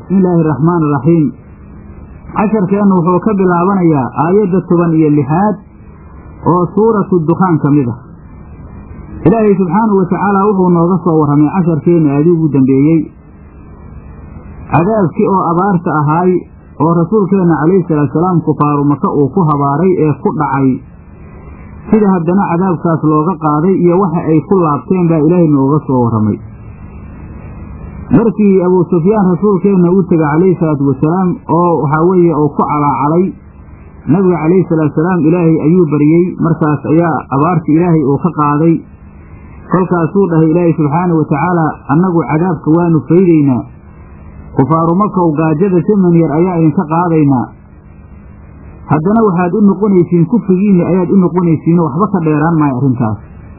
bismi illaahi araxmaan iraxiim casharkeennu wuxuu ka bilaabanayaa aayadda toban iyo lixaad oo suuratu dukhaan ka mid ah ilaahay subxaanahu wa tacaala wuxuu nooga soo warramay casharkeenna aadii ugu dambeeyey cadaabkii oo abaarta ahaay oo rasuulkeenna calayhi salaatusalaam kufaaru maka uu ku habaaray ee ku dhacay sida haddana cadaabkaas looga qaaday iyo waxa ay ku laabteen baa ilaahay nooga soo warramay markii abuu sufyaan rasuulkeenna u tegay calayhi salaatu wasalaam oo waxaa weeye uu ku calaacalay nabiga calayhi salaatusalaam ilaahay ayuu baryey markaas ayaa abaartii ilaahay uu ka qaaday kolkaasuu dhahay ilaahay subxaana wa tacaala annagu cadaabka waanu faydaynaa kufaaru makow gaajada saman yar ayaa idinka qaadaynaa haddana waxaad u noqonaysiin kufrigiinni ayaad u noqonaysiinoo waxba ka dheeraan maayo arrintaas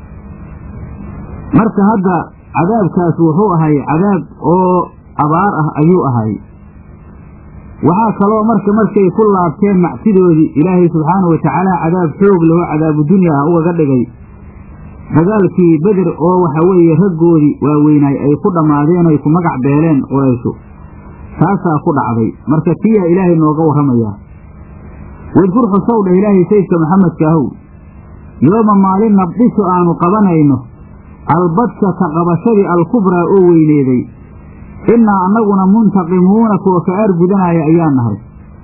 marka hadda cadaabkaas wuxuu ahay cadaab oo abaar ah ayuu ahay waxaa kaloo marka markay ku laabteen macsidoodii ilaahay subxaanahu watacaala cadaab xoog laho cadaabu dunya ah ugaga dhigay dagaalkii beder oo waxa weeye raggoodii waaweynaay ay ku dhammaadeen ay ku magac beeleen qurayshu taasaa ku dhacday marka tiyaa ilaahay nooga warramayaa wadkur xusow dheh ilaahay sayidka maxamedka ahow yooma maalin nabdhishu aanu qabanayno albadshata qabashadii alkubraa oo weyneeday innaa annaguna muntaqimuuna kuwa ka aargudanaya ayaa nahay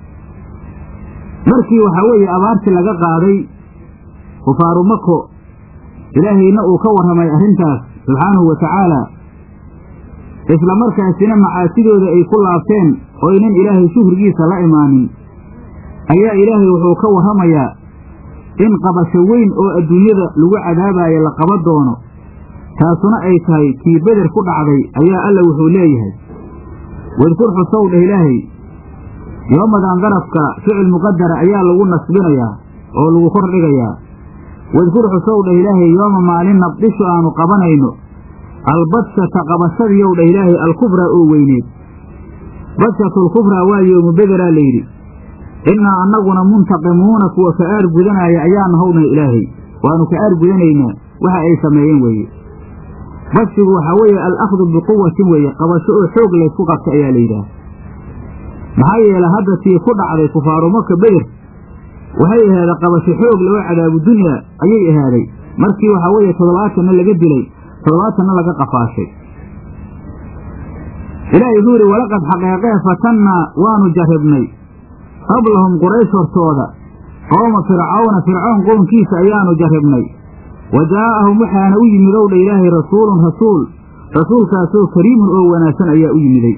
markii waxaa weeye abaartii laga qaaday kufaaru mako ilaahayna uu ka warramay arrintaas subxaanahu wa tacaala isla markaasina macaasidooda ay ku laabteen oo ynan ilaahay shukrigiisa la imaanin ayaa ilaahay wuxuu ka warramayaa in qabasho weyn oo adduunyada lagu cadaabayo la qaba doono taasuna ay tahay kii beder ku dhacday ayaa alla wuxuu leeyahay wadkur xusow dheh ilaahay yoomadan darafka ficil muqadara ayaa lagu nasbinayaa oo lagu kor dhigayaa wadkur xusow dheh ilaahay yooma maalin nabdhishu aanu qabanayno albadshata qabashadiyow dheh ilaahay alkubraa oo weyneed badshatualkubraa waa yoomu bederaa layidhi innaa annaguna muntaqimuuna kuwa ka aar gudanaya ayaa nahownah ilaahay waanu ka aar gudanaynaa waxa ay sameeyeen weeye bashigu waxaa weeye alakhdu biquwatin weeye qabasho oo xoog laysku qabta ayaa la yidhaah maxaa yeele hadda tii ku dhacday kufaaru maka beder waxay ahaada qabasho xoog loo cadaabu dunyaa ayay ahaaday markii waxaa weeye toddobaatanna laga dilay toddobaatanna laga qafaashay ilaahay wuxuu yidhi walaqad xaqeeqee fatannaa waanu jarribnay qablahum quraysh hortooda qowma fircawna fircoon qownkiisa ayaanu jarribnay wa jaa'ahum waxaana u yimid ow dha ilaahay rasuulun rasuul rasuulkaasoo kariimun oo wanaagsan ayaa u yimiday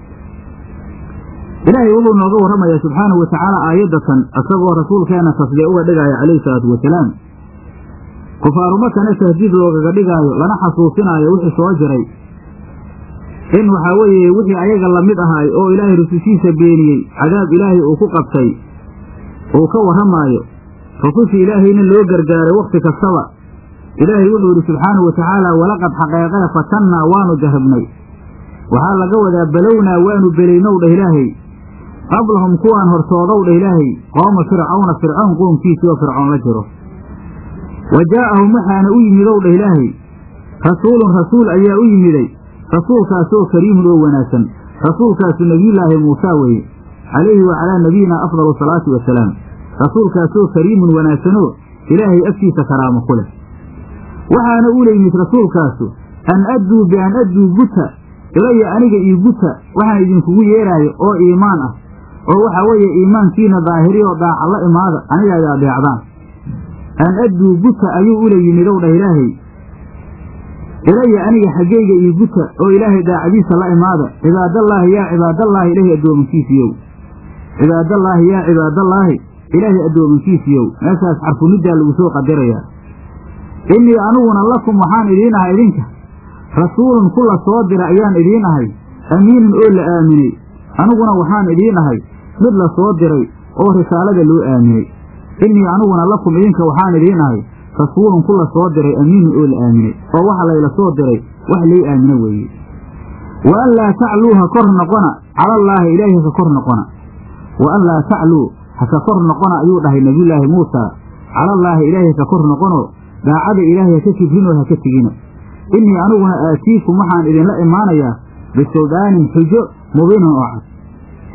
ilaahay wuxuu nooga warramayaa subxaanahu wa tacaala aayaddatan isagoo rasuulkeenna tasdee uga dhigaayo calayhi salaatu wasalaam kufaaru makana tahdiid loogaga dhigaayo lana xasuusinaayo wixii soo jiray in waxaa weeye wixii ayaga lamid ahaay oo ilaahay rusushiisa beeniyey cadaab ilaahay uu ku qabtay uu ka warramaayo rusushii ilaahayna loo gargaaray wakhti kastaba ilaahay wuxuu yidhi subxaanahu wa tacaala walaqad xaqeeqee fatannaa waanu jarribnay waxaa laga wadaa balownaa waanu belaynow dheh ilaahay qablahum kuwaan hortoodow dheh ilaahay qooma fircawna fircoon qoomkiisii oo fircoon la jiro wa jaa'ahum waxaana u yimidow dheh ilaahay rasuulun rasuul ayaa u yimiday rasuulkaasoo kariimun oo wanaagsan rasuulkaasu nebiyullaahi muusaa weeye calayhi wa calaa nabiyina afdalu salaati wasalaam rasuulkaasoo kariimun wanaagsanoo ilaahay agtiisa karaamo ku leh waxaana ula yimid rasuulkaasu an adduu bian adduu guta ilaya aniga io guta waxaan idinkugu yeeraayo oo iimaan ah oo waxaa weeye iimaankiina daahiriyo daaca la imaada aniga ay adeecdaan an adduu guta ayuu ula yimidow dhah ilaahay ilaya aniga xaggayga io guta oo ilaahay daacadiisa la imaada cibaadallaahi yaa cibaadallaahi ilaahay addoomankiisiiyow cibaadallaahi yaa cibaadallaahi ilaahay addoomankiisiiyow meeshaas xarfuniddaa lagu soo qadarayaa innii aniguna lakum waxaan idiin ahay idinka rasuulun ku la soo dira ayaan idiin ahay amiinun oo la aaminay aniguna waxaan idiin ahay mid la soo diray oo risaalada loo aaminay innii aniguna lakum idinka waxaan idiin ahay rasuulun ku la soo diray amiinun oo la aaminay oo waxa layla soo diray wax lay aamino weeye wa an laa tacluu ha kor noqona calallaahi ilaahi haka kor noqona wa an laa tacluu haka kor noqona ayuu dhahay nebiyullaahi muusaa calallaahi ilaahi haka kor noqono daacada ilaahay haka kibrinoo haka tegina innii aniguna aatiikum waxaan idinla imaanayaa bisuldaanin xujo mubiinin oo cad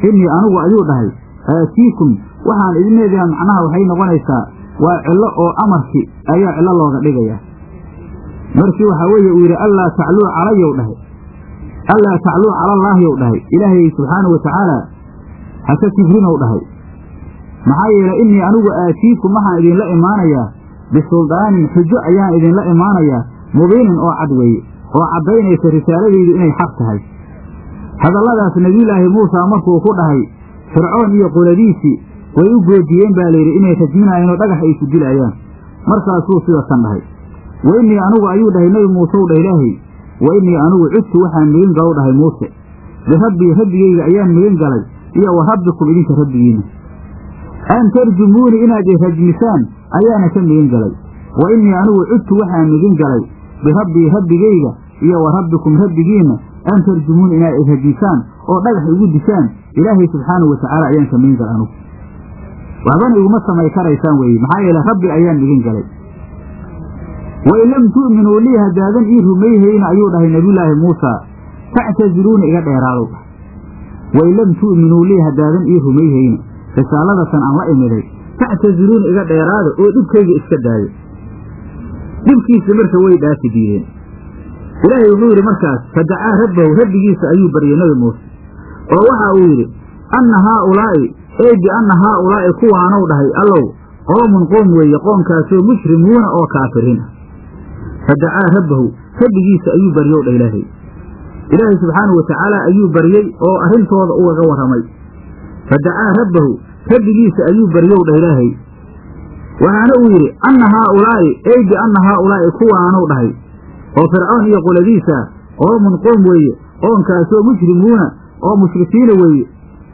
innii anigu ayuu dhahay aatiikum waxaan idin leedaha macnaha waxay noqonaysaa waa cillo oo amarki ayaa cillo looga dhigaya markii waxaa weeye uu yidhi allaa tacluu calayow dhahay allaa tacluu calallaahiyow dhahay ilaahay subxaanau watacaala haka kibrinow dhahay maxaa yeelay innii anigu aatiikum waxaan idinla imaanayaa bisuldaanin xujo ayaan idinla imaanayaa mubiinin oo cad weeye oo caddaynaysa risaaladaydu inay xaq tahay hadalladaas nebiyulaahi muusa markuu ku dhahay fircoon iyo qoladiisii way u goodiyeen baa layidhi inay rajminaayeenoo dhagax ay ku dilaayaan markaasuu sidatan dhahay wa innii anigu ayuu dhahay nebi muusew dhah ilaahay wa innii anigu cudtu waxaan migan galow dhahay muuse birabbii rabbigayga ayaan migan galay iyo wa rabbikum idinka rabbigiinna an tarjumuuni inaad i rajmisaan ayaana ka migan galay wa innii anigu cudtu waxaan migan galay birabbii rabbigayga iyo wa rabbikum rabbigiinna an tarjumuuni inaad i rajmisaan oo dhagax igu disaan ilaahay subxaanahu watacaala ayaan ka migan galay anugu waxbana iguma samay karaysaan weeye maxaa yeele rabbi ayaan migan galay wain lam tu'minuu lii haddaadan ii rumayhayna ayuu dhahay nebiyulaahi muusa factaziluuna iga dheeraadow dhah wain lam tu'minuu lii haddaadan ii rumayhayna risaaladatan aan la imiday factaziluuna iga dheeraada oo dhibkayga iska daayo dhibkiisa marka way dhaafi diideen ilaahay wuxuu yidhi markaas fadacaa rabbahu rabbigiisa ayuu baryay nebi muuse oo waxa uu yidhi anna haaulaa'i ey bianna haaulaa'i kuwaanow dhahay allow qoomun qoom weeye qoomkaasoo mushrimuuna oo kaafiriin ah fadacaa rabbahu rabbigiisa ayuu baryow dha ilaahay ilaahay subxaanahu watacaala ayuu baryey oo arrintooda ugaga warramay fadacaa rabbahu rabbigiisa ayuu baryow dha ilaahay waxaana uu yidhi anna haaulaa'i ey bianna haaulaa'i kuwaanow dhahay oo fircoon iyo qoladiisa qoomun qoom weeye qoomkaasoo mushrimuuna oo mushrikiina weeye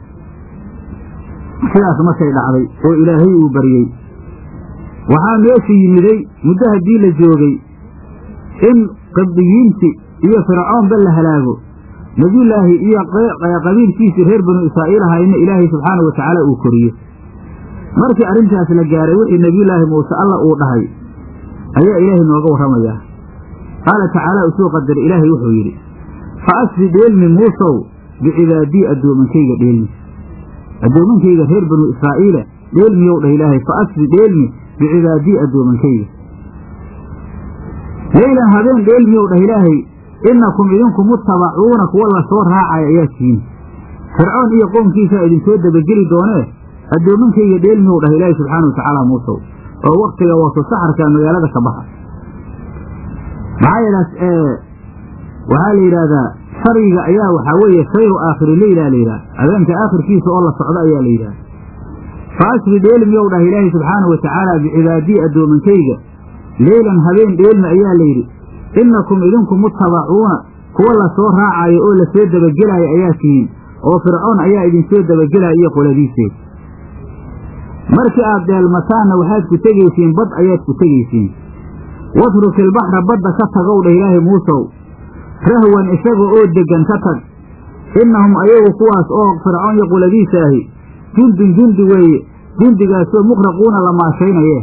sidaas markay dhacday oo ilaahay uu baryey waxaa meesha yimiday muddo haddii la joogay in qibdiyiinti iyo fircoonba la halaago nebiyullaahi iyo qabiilkiisii reer banu israa'iil ahayna ilaahay subxaana wa tacaala uu koriyo markii arrintaas la gaaray wixii nebiyullaahi muuse alla uu dhahay ayaa ilaahay nooga warramayaa qaala tacaala usuu qadara ilaahay wuxuu yidhi fa asri dheelmi muusow bicibaadii addoomankayga dheelmi addoomankayga reer banu israa'iila dheelmiyow dhah ilaahay fa asri dheelmi bicibaadii addoomankayga leylan habeen dheelmiyow dhah ilaahay innakum idinku mutabacuuna kuwa la soo raacaya ayaa tihiin fircoon iyo qoomkiisaa idinsoo dabageli doonee addoomankayga dheelmiyow dhah ilaahay subxaana wa tacaala muusow oo waktiga wato saxarka magaalada ka baxa maxaa yeelaas waxaa la yidhaahdaa shariga ayaa waxaa weeye sayru aakhiri leyla la yidhaha habeenka aakhirkiisa oo la socdo ayaa la yidhaha fa asri dheelmiyow dhah ilaahay subxaanau watacaala bicibaadii addoomankayga leylan habeen dheelmi ayaa la yidhi innakum idinku mutabacuuna kuwa la soo raacayo oo lasoo dabagelaayo ayaa tihiin oo fircoon ayaa idinsoo dabagelaya iyo qoladiiseed markii aad dheelmataanna waxaad ku tegaysiin bad ayaad ku tegaysiin watruk ilbaxra badda ka tagow dha ilaahay muusow rahwan isaga oo deggan ka tag innahum ayagu kuwaas oo fircoon iyo quladiisa ahi jundun jundi weeye jundigaasoo mukhraquuna la maashaynaye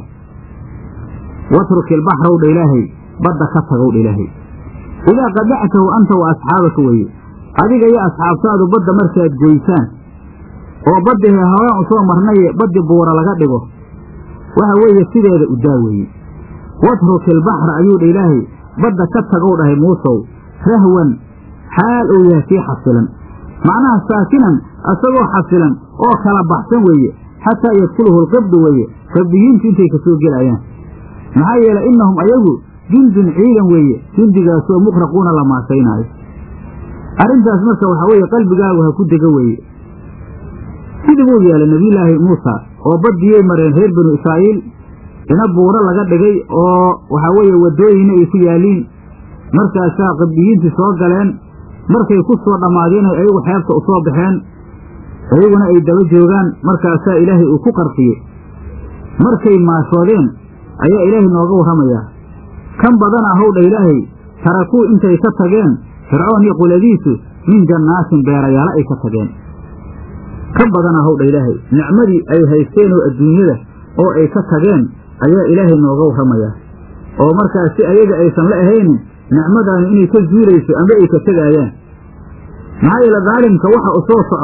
watruk ilbaxraw dha ilaahay badda ka tagow dha ilaahay idaa qadactahu anta wa asxaabaka weeye adiga iyo asxaabtaadu badda markaad goysaan oo baddihe horaan u soo marnaye baddi buura laga dhigo waxa weeye sideeda u daa weeye watruk ilbaxra ayuu dha ilaahay badda ka tagow dhahay muusow rahwan xaal uu yahay sii xasilan macnaha saakinan isagoo xasilan oo kala baxsan weeye xataa yadkuluhu lqibdu weeye rabbiyiintu intay ka soo gelayaan maxaa yeelay innahum ayagu jundun ciidan weeye jundigaasoo mukhraquuna la maasaynaayo arrintaas marka waxaa weeye qalbigaagu ha ku dega weeye sidii buu yeelay nebiyulaahi muusa oo baddiyay mareen reer banu israa'iil ina buuro laga dhigay oo waxaa weeye waddooyinna ay ku yaaliin markaasaa qibdiyiintii soo galeen markay ku soo dhammaadeen ay ayagu xeebta u soo baxeen iyaguna ay daba joogaan markaasaa ilaahay uu ku qarqiyey markay maashoodeen ayaa ilaahay nooga warramayaa kan badan ahow dha ilaahay tarakuu intay ka tageen fircoon iyo quladiisu min jannaatin beerayaalo ay ka tageen kan badan ahow dha ilaahay nicmadii ay haysteen oo adduunyada oo ay ka tageen ayaa ilaahay nooga warramayaa oo markaas si ayaga aysan la ahaynin nicmadaanu inay ka zuulayso amba ay ka tegaayaan maxaa yeele daalimka waxa u soo socda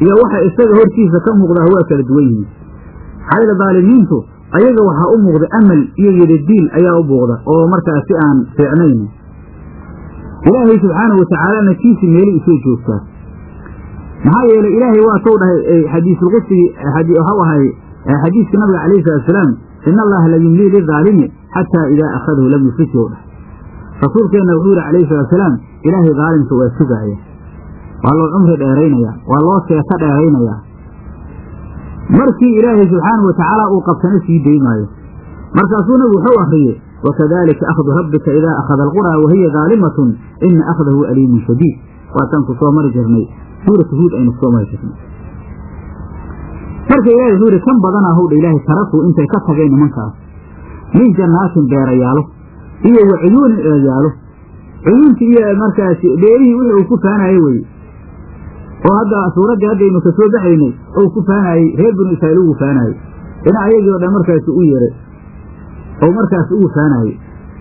iyo waxa isaga hortiisa ka muuqdaa waa kala duwan yihiin xayla daalimiintu ayaga waxaa u muuqda amal iyo yedadiil ayaa u muuqda oo markaas si aan fiicnayn ilaahay subxaanahu watacaalana kiisi meeli isoo joogtaa maxaa yeelay ilaahay waa tou dhahay xadiisulqudsigii waxau ahay xadiiska nabiga calayhi salatusalaam ina allaha la yumlii lidaalimi xataa idaa akhadahu lam yuflithu dhahay rasuulkeenna wuxuu yihi calayhi salatusalaam ilaahay daalimka waa sugaaya waa loo cumri dheeraynaya waa loo seeto dheeraynaya markii ilaahay subxaanahu watacaala uu qabtana sii daymaayo markaasuu nabigu wuxuu akriyey wakadalika akhdu rabbika idaa akhada alquraa wahiya daalimatun ina akhdahu aliimun shadiid waataan ku soo mari jirnay suuratu huud aynu kusoo mari jirnay marka ilahay wuxuu yihi kan badanaa howdha ilaahay tarakuu intay ka tageen nimankaas min jannaatin beerayaalo iyo wa cuyuunin eeyaalo cuyuuntii iyo markaasi beerihii wixii uu ku faanayo weye oo hadda suuraddii haddaynu ka soo baxaynay ou ku faanaayey reer binu israa'iil ugu faanaayey ina ayagii o dhan markaasi u yeray oo markaasi ugu faanaayey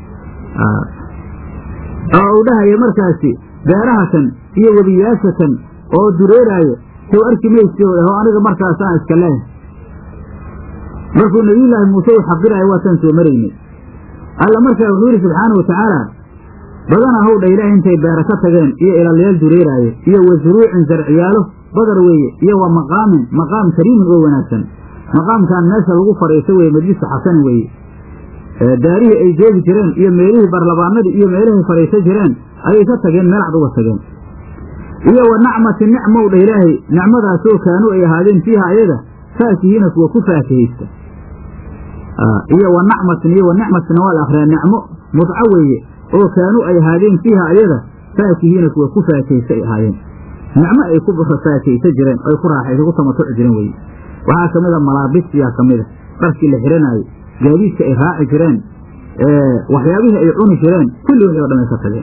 oo uu dhahaya markaasi beerahatan iyo webiyaashatan oo dureeraayo sow arki maysi oo dhaho aniga markaasaan iska leehay markuu nabiyullaahi muuse uu xaqiraayo waataan soo maraynay alla markaa wuxuu yidhi subxaana wa tacaala badanaa howdha ilaah intay beera ka tageen iyo ilalyaal dureeraaye iyo wa zuruucin zarciyaalo badar weeye iyo wa maqaamin maqaam kariimin oo wanaagsan maqaamkan meesha lagu fadhiiso weye majlisu xasanin weeye daarihii ay joogi jireen iyo meelihii barlabaanadii iyo meelihii fadhiiso jireen ayay ka tageen meel cad uga tageen iyo wa nacmati nicmowdha ilaahay nicmadaasoo kaanuu ay ahaadeen fiiha ayaga faakihiina kuwa ku faakihaysta iyo wa nacmatin iyo wa nicmatina waa la akhriyaa nicmo mudco weeye oo kaanuu ay ahaadeen fiiha ayaga faakihiina kuwa ku faakaysa ay ahaayeen nicmo ay ku faakaysa jireen ay ku raaxaysa ku tamatuci jireen weye waxaa ka mid a malaabisyaa ka mid a dharkii la xihanaayo gaadiidka ay raaci jireen waxyaabihii ay cuni jireen kulli wixii o dhan ay ka tageen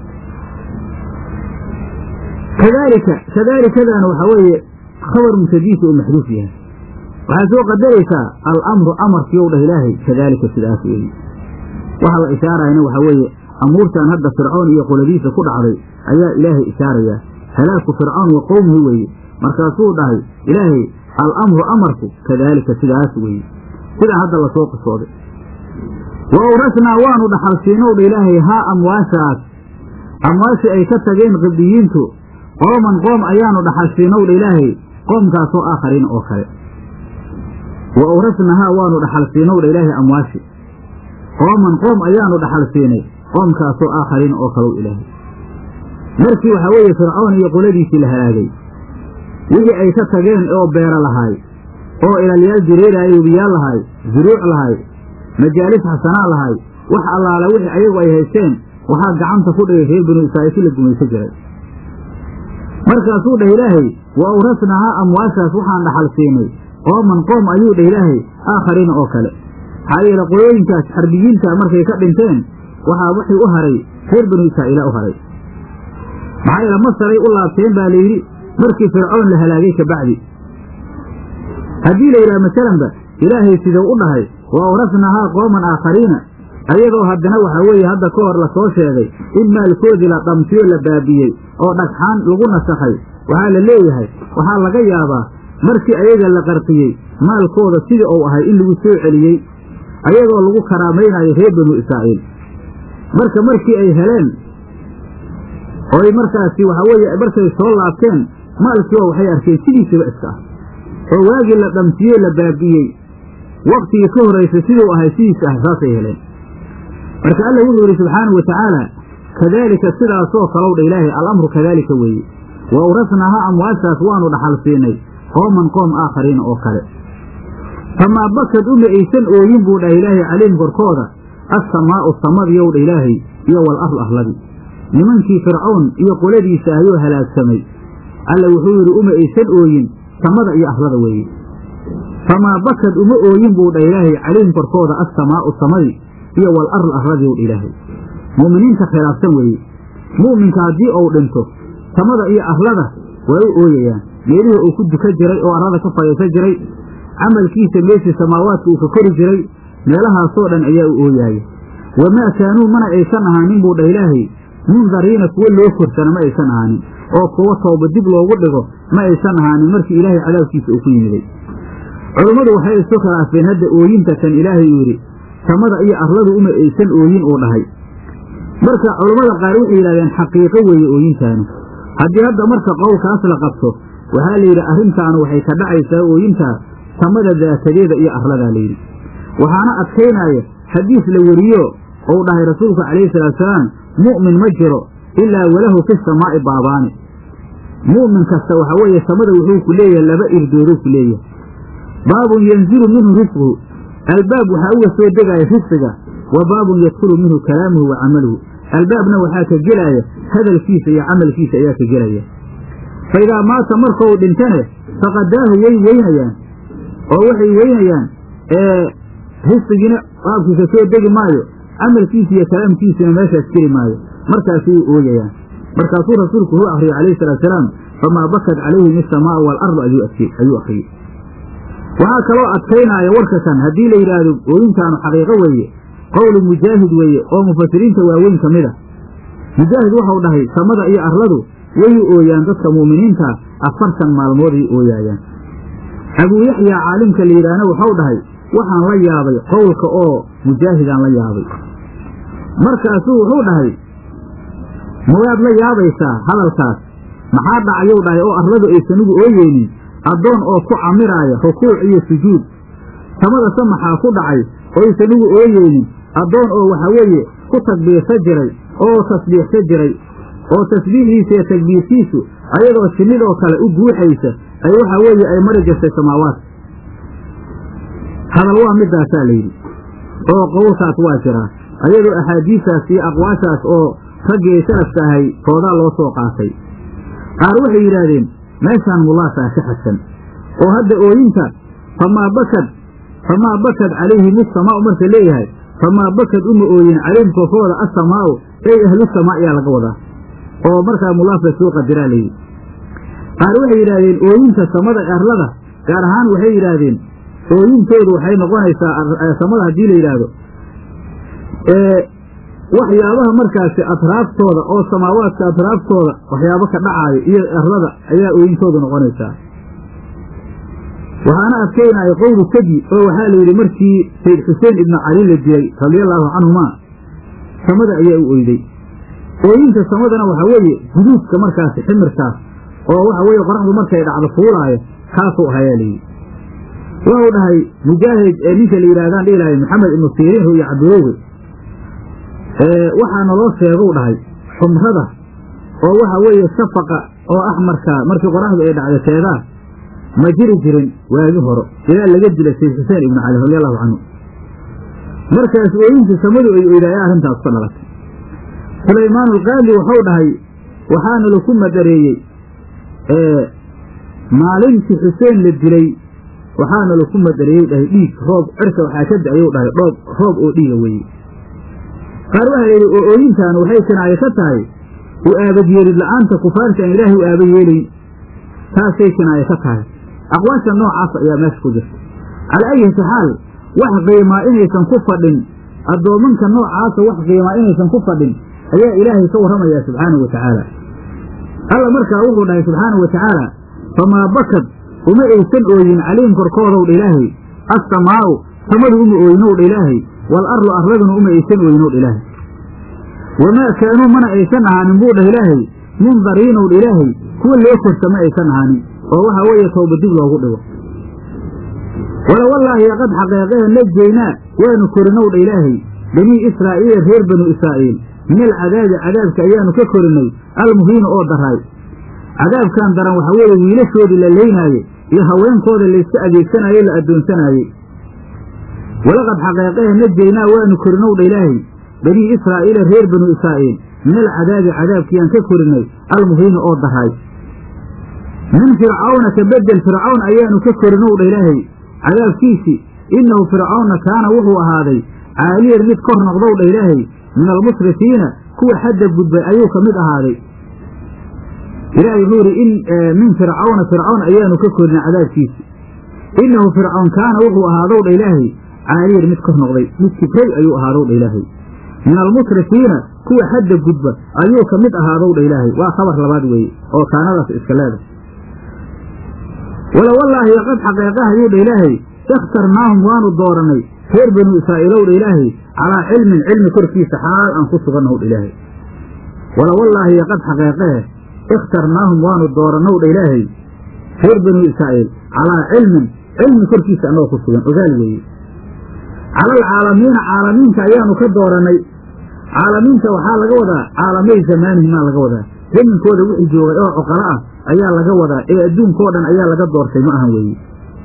kadaalika kadaalikadaana waxaa weeye khabar mutadiisa uu maxduuf yahay waxaad soo qadaraysaa alamru amarkiiou dhah ilaahay kadaalika sidaas weeye waxa la ishaarayana waxaa weeye amuurtan hadda fircoon iyo qoladiisa ku dhacday ayaa ilaahay ishaarayaa halaaku fircoon wa qowmihi weeye markaasuu dhahay ilaahay alamru amarku kadaalika sidaas weeye sidaa hadda lasoo qisooday wa awrasnaa waanu dhaxalsiinow dha ilaahay haa amwaashaas amwaashii ay ka tageen qibdiyiintu qooman qoom ayaanu dhaxalsiinow dha ilaahay qoomkaasoo aakhariin oo kale wa awrasnahaa waanu dhaxalsiinow dha ilaahay amwaashi qooman qoom ayaanu dhaxal siinay qoomkaasoo aakhariin oo kalow ilaahay markii waxaa weeye fircoon iyo qoladiisii la halaagay wixii ay ka tageen oo beera lahaay oo ilalyaal dureeraay webiyaal lahaay zuruuc lahaay majaalis xasanaa lahaay wax allaala wixii ayagu ay haysteen waxaa gacanta ku dhigay reer binu israa'iil si la gumayso jiray markaasuu dhah ilaahay wa awrasnahaa amwaashaas waxaan dhaxal siinay qooman qoom ayuu dhah ilaahay aakhariina oo kale maxaa yeele qolooyinkaas xarbiyiinta markay ka dhinteen waxaa wixii u haray reer binu israa'iila u haray maxaa yeele masaray u laabteen baa layidhi markii fircoon la halaagay kabacdi haddii la yidhaha masalanba ilaahay siduu u dhahay wa awrasnahaa qooman aakhariina ayadoo haddana waxaa weeye hadda ka hor lasoo sheegay in maalkoodii la dhamsiyo la baabiyey oo dhagxaan lagu nasakhay waxaa la leeyahay waxaa laga yaabaa markii ayaga la qarqiyey maalkooda sidii uu ahay in lagu soo celiyey ayadoo lagu karaamaynayo reer banu israa'iil marka markii ay heleen oy markaasi waxaa weeye markay soo laabteen maalkiiba waxay arkeen sidiisaba iska ah oo waagii la dhamsiyey la baabi'iyey waktigii ka horraysay siduu ahay sidiisa ah saasay heleen marka alla wuxuu yidhi subxaanau watacaala kadaalika sidaasoo kalow dha ilaahay alamru kadaalika weeye wa awrasnaaha amwaashaas waanu dhaxal siinay qooman qoom aakhariina oo kale famaa bakad uma aysan ooyin buu dhah ilaahay calayhim korkooda assamaa'u samadiyow dha ilaahay iyo wal ardu arladii nimankii fircoon iyo qoladiisa ayuu halaagsamay alla wuxuu yidhi uma aysan ooyin samada iyo arlada weeye famaa bakad uma ooyin buu dha ilaahay calayhim korkooda assamaa'u samadii iyo wal ardu arladii w dha ilaahay mu'miniinta khilaafsan weeye mu'minka haddii uu dhinto samada iyo arlada waa u ooyayaan meelihii uu ku duka jiray oo arlada ka fadhiisan jiray camalkiisa meeshii samaawaadka uu ka kori jiray meelahaasoo dhan ayaa u ooyaaya wamaa kaanuu mana aysan ahaanin buu dha ilaahay mundariina kuwo loo korsana ma aysan ahaanin oo kuwo tooba dib loogu dhigo ma aysan ahaanin markii ilaahay cadaabkiisa uu ku yimiday culummadu waxay isu khilaafeen hadda ooyinta kan ilaahay uu yidhi samada iyo arladu uma aysan ooyin uu dhahay marka culammada qaar waxay yidhahdeen xaqiiqo weeye ooyintaanu haddii hadda marka qowlkaas la qabto waxaa la yidhi arrintaanu waxay ka dhacaysaa ooyintaa samada daatadeeda iyo arladaa layidhi waxaana adkaynaya xadiis la weriyo ou dhahay rasuulku calayhi salaatusalaam mu'min ma jiro ilaa walahu fi samaa'i baabaani mu'min kasta waxaa weeye samada wuxuu ku leeyahay laba irdoodou ku leeyahay baabun yanzilu minhu risquhu albaab waxaa uga soo degaya risqiga wa baabun yadkhulu minhu kalaamuhu wa camaluhu albaabna waxaa ka gelaya hadalkiisa iyo camalkiisa ayaa ka gelaya fa idaa maata markau dhintane faqadaahu way weynayaan oo waxay weynayaan risqigiina baabkiisa soo degi maayo camalkiisa iyo kalaamkiisina meeshaas geli maayo markaasay ooyayaan markaasuu rasuulku wuxuu akriyey calayhi salaatusalaam famaa bakat calayhim isamaau waalardu ayuu akriyey waxaa kaloo adkaynaya warka kan haddii la yidhaahdo ooyintaanu xaqiiqo weeye qowlu mujaahid weeye oo mufasiriinta waaweyn ka mid a mujaahid waxau dhahay samada iyo arladu way ooyaan dadka mu'miniinta afartan maalmooday ooyaayaan abuu yaxyaa caalimka la yidhaahna waxau dhahay waxaan la yaabay qowlka oo mujaahidaan la yaabay markaasuu wuxuu dhahay mawaad la yaabaysaa hadalkaas maxaa dhacayou dhahay oo arladu aysan ugu ooyeynin addoon oo ku camiraaya rukuuc iyo sujuud samada se maxaa ku dhacay oysan ugu ooyeynin addoon oo waxa weeye ku takbiirsa jiray oo tasbiixsa jiray oo tasbiixiisa iyo takbiirkiisu ayadoo shinnidoo kale u guuxaysa ay waxa weeye ay mari jirtay samaawaadka hadal waa midaasaa layidhi oo qowlkaas waa jiraa ayadoo axaadiistaas iyo aqwaashaas oo raggii salafka ahay toodaa loo soo qaatay qaar waxay yidhaahdeen meeshaan mulaasaa ka xadsan oo hadda ooyinta famaa bakad famaa bakad calayhim isamaau marka leeyahay famaa bakad uma ooyin calayhim korkooda assamaa'u ey ahlusamaa ayaa laga wadaa oo markaa mulaaf la soo qadiraa layidhi qaar waxay yidhaahdeen ooyinta samada arlada gaar ahaan waxay yidhaahdeen ooyintoodu waxay noqonaysaa samada haddii la yidhaahdo waxyaabaha markaasi atraaftooda oo samaawaadka atraaftooda waxyaabo ka dhacaayo iyo arlada ayaa ooyintoodu noqonaysaa waxaana adkaynaya qowlu kadi oo waxaa la yidhi markii sayd xuseen ibnu cali la dilay radiallaahu canhumaa samada ayaa u oyday ooyinta samadana waxaa weeye guduudka markaasi ximirkaas oo waxa weeye qoraxdu markay dhacdo fuulaayo kaasuu ahayaa layidhi wuxuu dhahay mujaahid ee ninka la yidhahdaan dhihi lahay maxamed ibnu siriin ru'ya cabdiroowe waxaa naloo sheegou dhahay xumrada oo waxa weeye shafaqa oo axmarka markii qoraxdu ay dhacdo teedaa ma jiri jirin waagi horo ilaa laga dilay sayd xuseen ibnu cali radi allahu canhu markaas ooyinta samadu ay oydaaya arrintaas ka dhalatay sulaymaan alqaadi wuxuu dhahay waxaana laku madareeyey maalintii xuseen la dilay waxaana laku madareeyey dhahay dhiig roob cirka waxaa ka da-ayou dhahay dhoob roob oo dhiiga weeye qaar waxaa layidhi oo ooyintaanu waxay kinaayo ka tahay u aabadyeelid la'aanta kufaarta aan ilaahay u aaba yeelayn taasay kinaayo ka tahay aqwaasha noocaas ayaa meesha ku jirta calaa ayati xaal wax qiimaa inaysan ku fadhin addoomanka noocaasa wax qiimaa inaysan ku fadhin ayaa ilaahay ka warramayaa subxaanahu wa tacaala alla markaa wuxuu dhahay subxaanahu wa tacaala famaa bakad uma aysan ooyin calayhim korkoodowdha ilaahay assamaa'u samadu uma ooyinowdha ilaahay wal arlu arladuna uma aysan ooyinowdha ilaahay wamaa kaanuu mana aysan ahaanin buu dhah ilaahay mundariinowdha ilaahay kuwa loo korsa ma aysan ahaanin oo waxaa weeye towba dib loogu dhigo wala wallaahi qad xaqeeqehe najaynaa waanu korinowdha ilaahay banii israa'iila reer banu israa'iil min alcadaabi cadaabka ayaanu ka korinay almuhiina oo daraay cadaabkan daran waxaa weeye wiilashoodii la leynaaye iyo haweenkooda layska adeegsanaaye la addoonsanaayey walaqad xaqeeqehe najaynaa waanu korinowdha ilaahay banii israa'iila reer banu israa'iil min alcadaabi cadaabkiyaan ka korinay almuhiina oo daraay min fircawna ka bedel fircawn ayaanu ka korinowdha ilaahay cadaabkiisii innahu fircawnna kaana wuxuu ahaaday caaliyan mid kor noqdowdha ilaahay min almusrifiina kuwa xadda gudbay ayuu ka mid ahaaday ilaahay wuxuu yidhi in min fircawna fircawn ayaanu ka korinay cadaabkiisii innahu fircawn kaana wuxuu ahaadowdha ilaahay caaliyan mid kor noqday mid kibray ayuu ahaadowdha ilaahay min almusrifiina kuwa xadda gudba ayuu ka mid ahaadowdha ilaahay waa khabar labaad weeye oo kaanadaas iska leedahay wala wallaahi qad xaqeeqaha yuu dha ilaahay ikhtarnaahum waanu dooranay reer banu israa'iilow dha ilaahay calaa cilmin cilmi korkiisa xaal aan ku sugannahu dha ilaahay wala wallaahi qad xaqeeqehe ikhtarnaahum waanu doorannow dha ilaahay reer banu israa'iil calaa cilmin cilmi korkiisa annagoo ku sugan ogaal weeye cala alcaalamiina caalamiinka ayaanu ka doorannay caalamiinta waxaa laga wadaa caalamay zamaanihimaa laga wadaa zaminkooda wixii joogay oo cuqalo ah ayaa laga wadaa ee adduunkao dhan ayaa laga doortay ma ahan weeye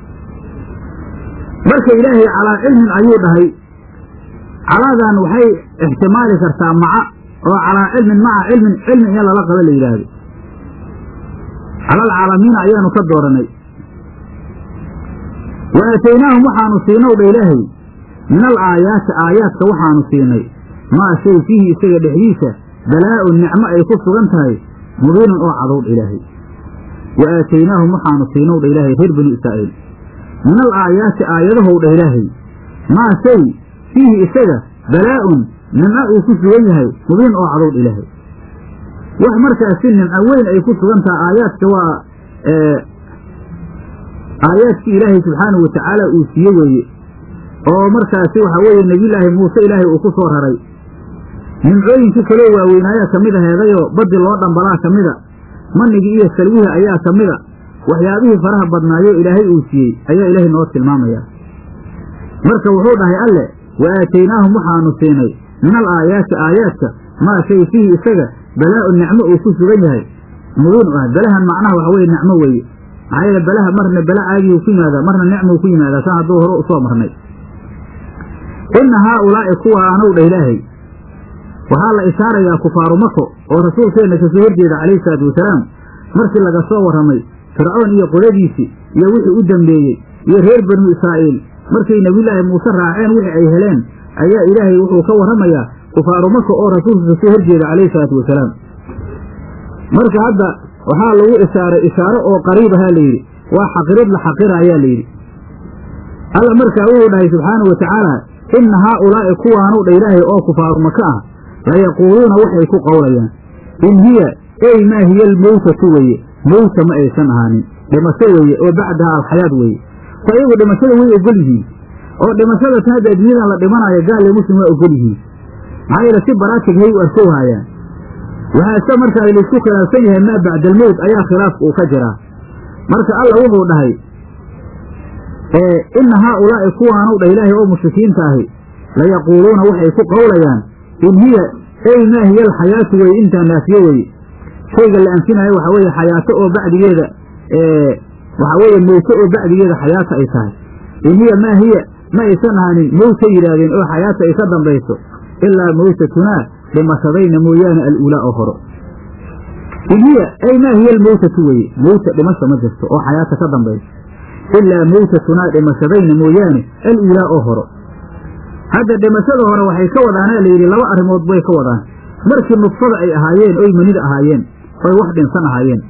marka ilaahay calaa cilmin ayuu dhahay calaadan waxay ixtimaali kartaa maca oo calaa cilmin maca cilmin cilmi in lala qabo la yidhaahdo cala alcaalamiina ayaanu ka dooranay wa aataynaahum waxaanu siinow dha ilaahay min al aayaati aayaadka waxaanu siinay maa shay fiihi isaga dhexdiisa balaa'un nicmo ay ku sugan tahay mubiinun oo cadowdh ilaahay wa aataynaahum waxaanu siinow dha ilaahay reer banu israa'iil min al aayaati aayadahow dha ilaahay maa shay fiihi isaga balaa'un nimco uu ku sugan yahay mubiin oo cadowdh ilaahay wax markaasi nimco weyn ay ku sugan tahay aayaadka waa aayaadkii ilaahay subxaanahu watacaala uu siiye weeye oo markaasi waxaa weeye nebiyulaahi muuse ilaahay uu ku soo raray nimcooyinkii kaloo waaweynaayaa ka mid aheedayoo baddi loo dhambalaa ka mida manigii iyo salwihii ayaa ka mida waxyaabihii faraha badnaayo ilaahay uu siiyey ayaa ilaahay noo tilmaamayaa marka wuxuu dhahay alle wa aataynaahum waxaanu siinay min al aayaati aayaadka maa shay fiihi isaga balaa'un nicmo uu ku sugan yahay mubiin u ah belahan macnaha waxa weye nicmo weeye maxaa yeele belaha marna bela caadiyuu ku yimaadaa marna nicmuu ku yimaadaa saan hadduu hore usoo marnay inna haaulaa'i kuwa anow dha ilaahay waxaa la ishaarayaa kufaaru mako oo rasuulkeenna kasoo horjeeda calayhi salaatu wasalaam markii laga soo warramay fircoon iyo qoladiisii iyo wixii u dambeeyey iyo reer banu israa'iil markay nebiyulaahi muuse raaceen wixii ay heleen ayaa ilaahay wuxuu ka warramayaa kufaaru maka oo rasuulka kasoo horjeeda calayhi salaatu wasalaam marka hadda waxaa lagu ishaaray ishaaro oo qariib ahaa layidhi waa xaqirid la xaqira ayaa layidhi alla markaa wuxuu dhahay subxaanau wa tacaala inna haaulaa'i kuwaanu dha ilaahay oo kufaaru maka ah layaquuluuna waxay ku qowlayaan in hiya ey maa hiya almowtatu weeye mowta ma aysan ahaanin dhimasho weeye oo bacdaha alxayaad weeye fa iyagu dhimashada way ogol yihiin oo dhimashada tan hadda adduunyadan la dhimanayo gaal iyo muslim waa ogol yihiin maxaa yeele si baraatig hay u arkow haayaan waxaase markaa laysku khilaafsan yahay maa bacda almowt ayaa khilaafka uu ka jiraa marka alla wuxuu dhahay inna haaulaa'i kuwaanu dhah ilaahay oo mushrikiinta ahi layaquuluuna waxay ku qowlayaan in hiya ey maa hiya alxayaatu weye intaa naafiye weye shayga la anfinaayo waxaa weeye xayaato oo bacdigeeda waxaa weeye mowto oo bacdigeeda xayaata ay tahay in hiya maa hiya ma aysan ahaanin mowtay yidhaahdeen oo xayaata ay ka dambayso ilaa mowtatunaa dhimashadayna mooyaane al-uulaa oo horo in hiya ey maa hiya almowtatu weye mowta dhimasha ma jirto oo xayaata ka dambayso ilaa mowtatunaa dhimashadayna mooyaane al-uulaa oo horo hadda dhimashada hore waxay ka wadaanaa layidhi laba arrimood bay ka wadaan markii nudfada ay ahaayeen oy manida ahaayeen oy wax dhinsan ahaayeen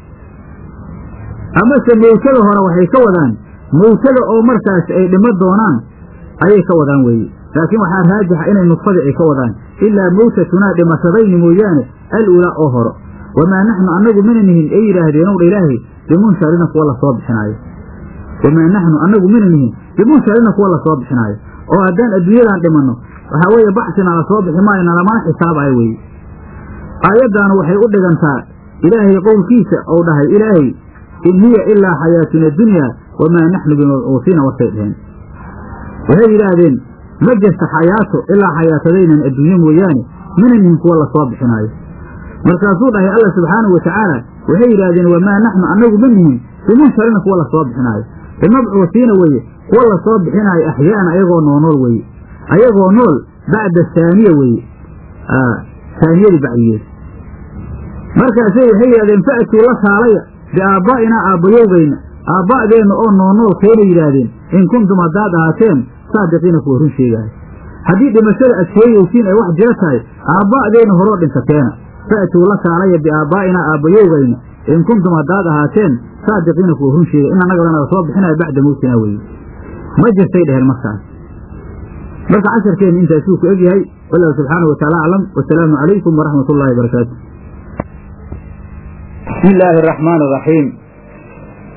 amase mowtada hore waxay ka wadaan mowtada oo markaasi ay dhimo doonaan ayay ka wadaan weeye laakiin waxaa raajixa inay nudfadii ay ka wadaan ilaa mowtatunaa dhimashadayni mooyaane al-ulaa oo horo wamaa naxnu annagu mina nihin ay yidhaahdeen owdha ilaahay bimunsharina kuwa lasoo bixinaayo wamaa naxnu annagu mina nihin bimunsharina kuwa lasoo bixinaayo oo haddaan adduunyadan dhimanno waxaa weeye baxsina la soo bixi maayo nalamana xisaabayo weeye aayaddaanu waxay u dhigantaa ilaahay qowlkiisa ou dhahay ilaahay in hiya ilaa xayaatuna dunyaa wamaa naxnu bimabcuusiina warkay dheheen waxay yidhaahdeen ma jirta xayaato ilaa xayaatadaynan adduunye mooyaane mina nihin kuwa lasoo bixinaayo markaasuu dhahay alla subxaanahu wa tacaala waxay yidhaahdeen wamaa naxnu annagu ma nihin bimunsharina kuwa lasoo bixinaayo bimabcuusiina weeye kuwa lasoo bixinaayo axyaana ayagoo noonool weeye ayagoo nool bacda saaniya weeye saaniyadii bacdigeed markaasay waxay yidhahdeen fa'tuu la kaalaya biaabbaa'inaa aabbayowgayna aabba'deenna oo noonool keena yidhaahdeen in kuntum haddaad ahaateen saadiqiina kuwa run sheegaayo haddii dhimashada aad sheegaysiin ay wax jiro tahay aabba'deenna horoo dhintateena fa'tuu la kaalaya biaabbaa'inaa aabbayowgayna in kuntum haddaad ahaateen saadiqiina kuwa run sheegay in annaga lanaga soo bixinayo bacda mowtina weeye ma jirtay dheheen markaas marka casharkeenna intaasuu ku egyahay wallahu subxaanahu wataala aclam wasalaamu calaykum waraxmat ullahi barakaatu bismi illaahi araxmaan araxiim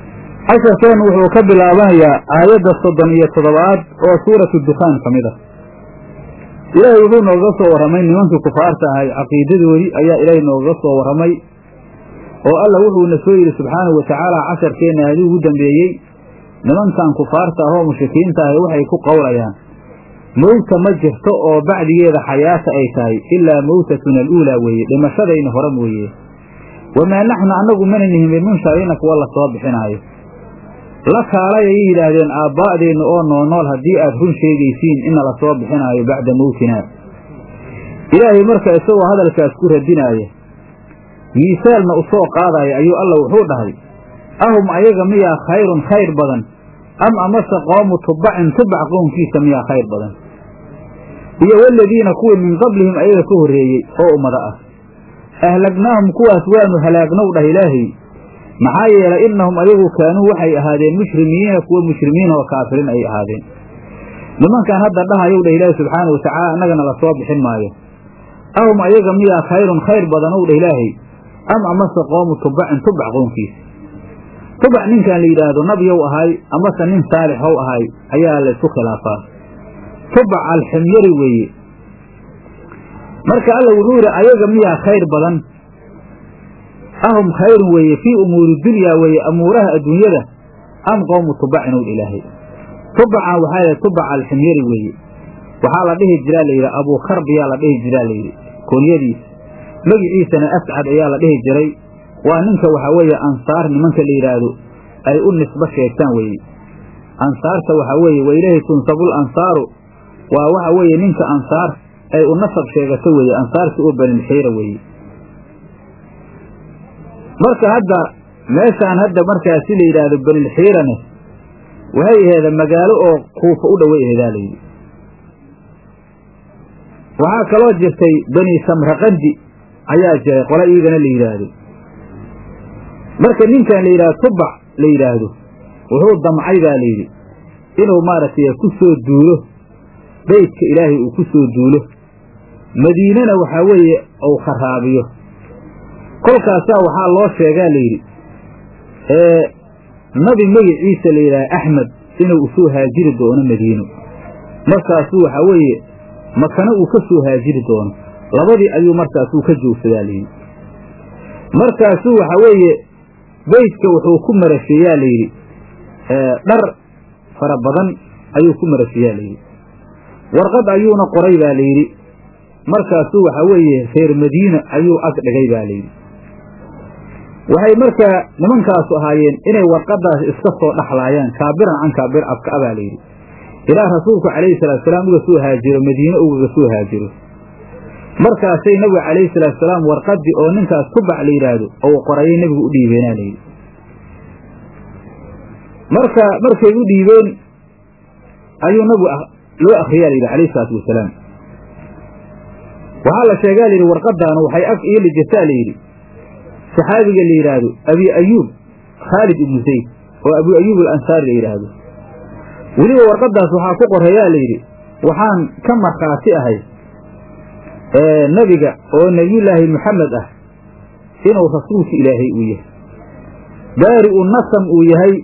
casharkeen wuxuu ka bilaabanayaa aayadda soddon iyo toddobaad oo suuratu dukhaan ka mid ah ilaahay wuxuu nooga soo warramay nimankii kufaarta ahay caqiidadoodii ayaa ilaahay noogaga soo warramay oo alla wuxuuna soo yidhi subxaanahu watacaala casharkeenna aadii ugu dambeeyey nimankan kufaarta ah oo mushrikiinta ahi waxay ku qowlayaan mowta ma jirto oo bacdigeeda xayaata ay tahay ilaa mowtatuna aluulaa weeye dhimashadayna hore mooye wamaa naxnu annagu mana nihin bimunshariina kuwa la soo bixinaayo la kaalay ayay yidhaahdeen aabbaa'deenna oo noonool haddii aad run sheegaysiin ina la soo bixinaayo bacda mowtinaa ilaahay marka isagoo hadalkaas ku radinaaya miisaalna u soo qaadaya ayuu alla wuxuu dhahay ahum ayaga miyaa khayrun khayr badan am amase qoomu tubbacin tubac qownkiisa miyaa khayr badan iyo waladiina kuwii min qablihim ayaga ka horreeyey oo ummado ah ahlagnaahum kuwaas waanu halaagnow dhah ilaahay maxaa yeelay innahum ayagu kaanuu waxay ahaadeen mushrimiina kuwa mushrimiin oo kaafiriin ay ahaadeen nimankan hadda dhahayow dhah ilaahay subxaana watacaala annagana la soo bixin maayo ahum ayaga miyaa khayrun khayr badanow dhah ilaahay am amase qoomu tubacin tubac qownkiisa tubac ninkan la yidhaahdo nabyow ahay amase nin saalixow ahay ayaa la isku khilaafaa tubac alximyari weeye marka alla wuxuu yidhi ayaga miyaa khayr badan ahum khayrun weeye fii umuuri dunyaa weeye amuuraha adduunyada am qowmu tubacin ow ilaahay tubacan waxaa yidhi tubac alximyari weeye waxaa la dhihi jiraa layidhi abuukarbiyaa la dhihi jiraa layidhi koonyadiisa magiciisana ascad ayaa la dhihi jiray waa ninka waxaa weeye ansaar nimanka la yidhaahdo ay u nisbo sheegtaan weeye ansaarta waxaa weeye wa ilaahi tunsabul ansaaru waa waxa weeye ninka ansaar ay u nasab sheegato weeye ansaarta oo banilxiira weeye marka hadda meeshaan hadda markaasi la yidhaahdo banilxiirane waxay aheeda magaalo oo kuufa u dhoway aheedaa layidhi waxaa kaloo jirtay bani samraqandi ayaa jiray qole iyagana la yidhaahdo marka ninkan la yidhahdo tubac la yidhaahdo wuxuu damcay baa layidhi inuu maaragtay ku soo duulo beydka ilaahay uu ku soo duulo madiinana waxaa weeye uu kharaabiyo kolkaasaa waxaa loo sheegaa layidhi ee nabi magiciisa la yidhaha axmed inuu usoo haajiri doono madiino markaasuu waxaa weeye makana uu ka soo haajiri doono labadii ayuu markaasuu ka joogsadaa layidhi markaasuu waxaa weeye beydka wuxuu ku marasheeyaa layidhi dhar fara badan ayuu ku marasheeyaa layidhi warqad ayuuna qoray baa layidhi markaasuu waxaa weeye reer madiina ayuu ag dhigay baa layidhi waxay markaa nimankaasu ahaayeen inay warqadaas iska soo dhaxlaayaan kaabiran can kaabir abka a baa layidhi ilaa rasuulku calayhi salaatusalaam uga soo haajiro madiine ugaga soo haajiro markaasay nabiga calayhi salaatusalaam warqadii oo ninkaas tubac la yidhaahdo ou qorayay nebigu u dhiibeenaa layidhi marka markay u dhiibeen ayuu nabigu loo akriyaa layidhi calayhi salaatu wasalaam waxaa la sheegaa layidhi warqadaanu waxay ag iili jirtaa layidhi saxaabiga la yidhaahdo abi ayuub khaalid ibnu zayd oo abu ayuub alansaari la yidhaahdo weliba warqadaas waxaa ku qoreeyaa layidhi waxaan ka markhaati ahay nebiga oo nebiyullaahi muxamed ah inuu rasuulka ilaahay uu yahay baari u nasam uu yahay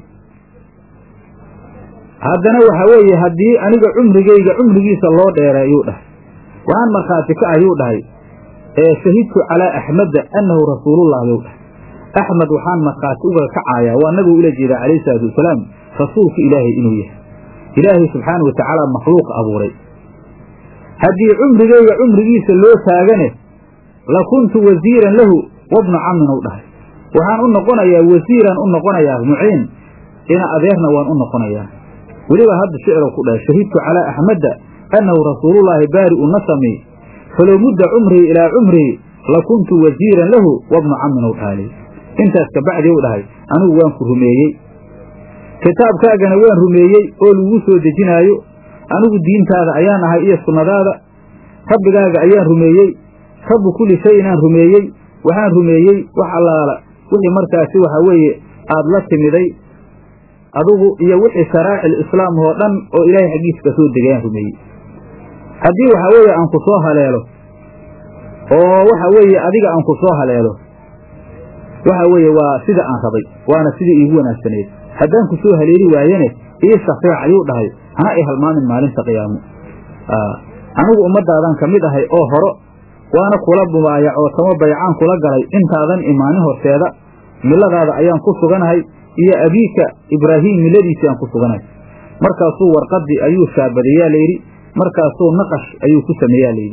haddana waxaa weeye haddii aniga cumrigayga cumrigiisa loo dheeray ayuu dhahay waxaan markhaati ka ayuu dhahay shahidtu calaa axmeda annahu rasuulullah ayuu dhahay axmed waxaan markhaati uga kacayaa waa nabigu ula jeedaa calayhi salaatu wasalaam rasuulka ilaahay inuu yahay ilaahay subxaana wa tacaala makhluuqa abuuray haddii cumrigayga cumrigiisa loo taagane la kuntu wasiiran lahu wabnu camin ou dhahay waxaan u noqonayaa wasiiran u noqonayaa muciin ina adeerna waan u noqonayaa weliba hadda shicrow ku dhahay shahidtu calaa axmeda annahu rasuulullaahi baari'u nasami falow mudda cumrii ilaa cumrii la kuntu wasiiran lahu wabnu camin ou dhaalay intaas kabacdi u dhahay anigu waan ku rumeeyey kitaabkaagana waan rumeeyey oo lagu soo dejinaayo anigu diintaada ayaan ahay iyo sunnadaada rabbigaaga ayaan rumeeyey rabbu kulli shay inaan rumeeyey waxaan rumeeyey wax allaala wixii markaasi waxaa weeye aad la timiday adugu iyo wixii sharaa'icil islaam oo dhan oo ilaahay xaggiisa ka soo degay aan rumeeyey haddii waxaa weeye aan ku soo haleelo oo waxa weeye adiga aan ku soo haleelo waxa weeye waa sida aan rabay waana sidii iigu wanaagsaneed haddaan ku soo haleeli waayene ii shafeec ayuu dhahay hana i halmaamin maalinta qiyaamo anigu ummaddaadan ka mid ahay oo horo waana kula mubaayac oo tamo baycaan kula galay intaadan imaanin horteeda miladaada ayaan ku suganahay iyo abiika ibraahiim miladiisii aan ku suganahay markaasuu warqadii ayuu shaabadayaa layidhi markaasuu naqash ayuu ku sameeyaa layidhi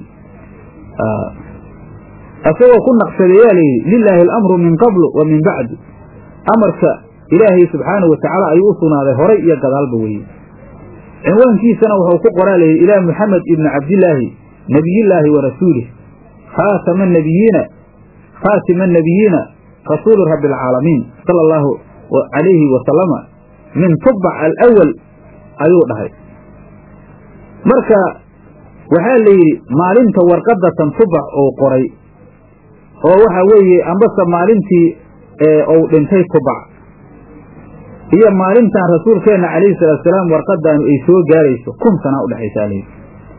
isagoo ku naqshadeeyaa layidhi lilaahi alamru min qablu wa min bacdu amarka ilaahay subxaanahu watacaala ayuu u sugnaaday horay iyo gadaalba weye cinwaankiisana wuxuu ku qoraa layidhi ilaa muxamed ibni cabdillaahi nebiyillaahi wa rasuulih khaatama nabiyiina khaatima anabiyiina rasuuli rabbi alcaalamiin sala allahu calayhi wasalama min tubac alawal ayuu dhahay marka waxaa la yidhi maalinta warqadatan tubac uu qoray oo waxa weeye ambase maalintii uu dhintay tubac iyo maalintan rasuulkeenna calayhi salaatusalaam warqadaanu ay soo gaarayso kun sanaa udhexaysaa layidhi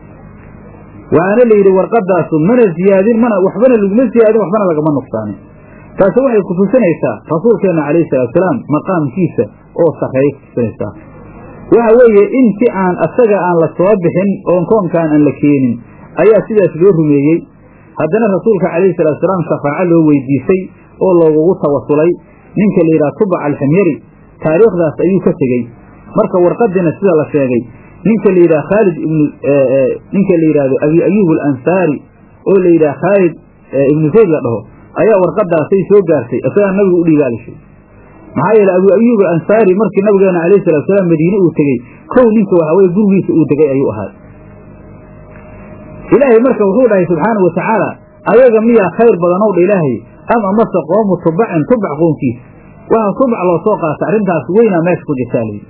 waxaana la yidhi warqadaasu mana ziyaadin mana waxbana laguma ziyaadin waxbana lagama nuqsaanin taasi waxay kutusinaysaa rasuulkeenna calayhi salaatusalaam maqaamkiisa oo sarreeya kutusinaysaa waxa weeye intii aan asaga aan la soo bixin oon koonkaan aan la keenin ayaa sidaas loo rumeeyey haddana rasuulka calayhi salaatusalaam shafaaco loo weydiisay oo loogugu tawasulay ninka la yidhaha tubac alximyari taariikhdaas ayuu ka tegey marka warqadiina sida la sheegay ninka la yidhaha khaalid ibnu ninka la yidhahdo abi ayuub alansaari oo la yidhaha khaalid ibnu zayd la dhaho ayaa warqadaasay soo gaartay isagaa nabigu u dhiibaalishay maxaa yeele abu ayuub alansaari markii nabigeena calayhi salaatusalaam madiine uu tegey kow ninka waxa weye gurigiisa uu degay ayuu ahaa ilaahay marka wuxuu dhahay subxaana wa tacaala ayaga miyaa khayr badanow dha ilaahay am amase qoomu tubacin tubac qoonkiisa waxa tubac loo soo qaata arrintaas weynaa meesha ku jirtaa layidhi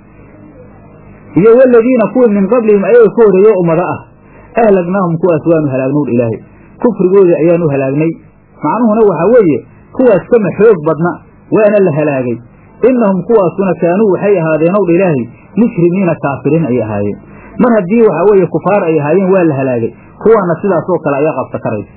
iyo waladiina kuwii min qablihim ayaga ka horreeyo ummado ah ahlagnaahum kuwaas waanu halaagnow dha ilaahay kufrigoodii ayaanu halaagnay macnuhuna waxaa weeye kuwaas kama xoog badna waana la halaagay innahum kuwaasuna kaanuu waxay ahaadeenow dha ilaahay mushrimiina kaafiriin ay ahaayeen mar haddii waxa weeye kufaar ay ahaayeen waa la halaagay kuwaana sidaasoo kale ayaa qabsa karaysa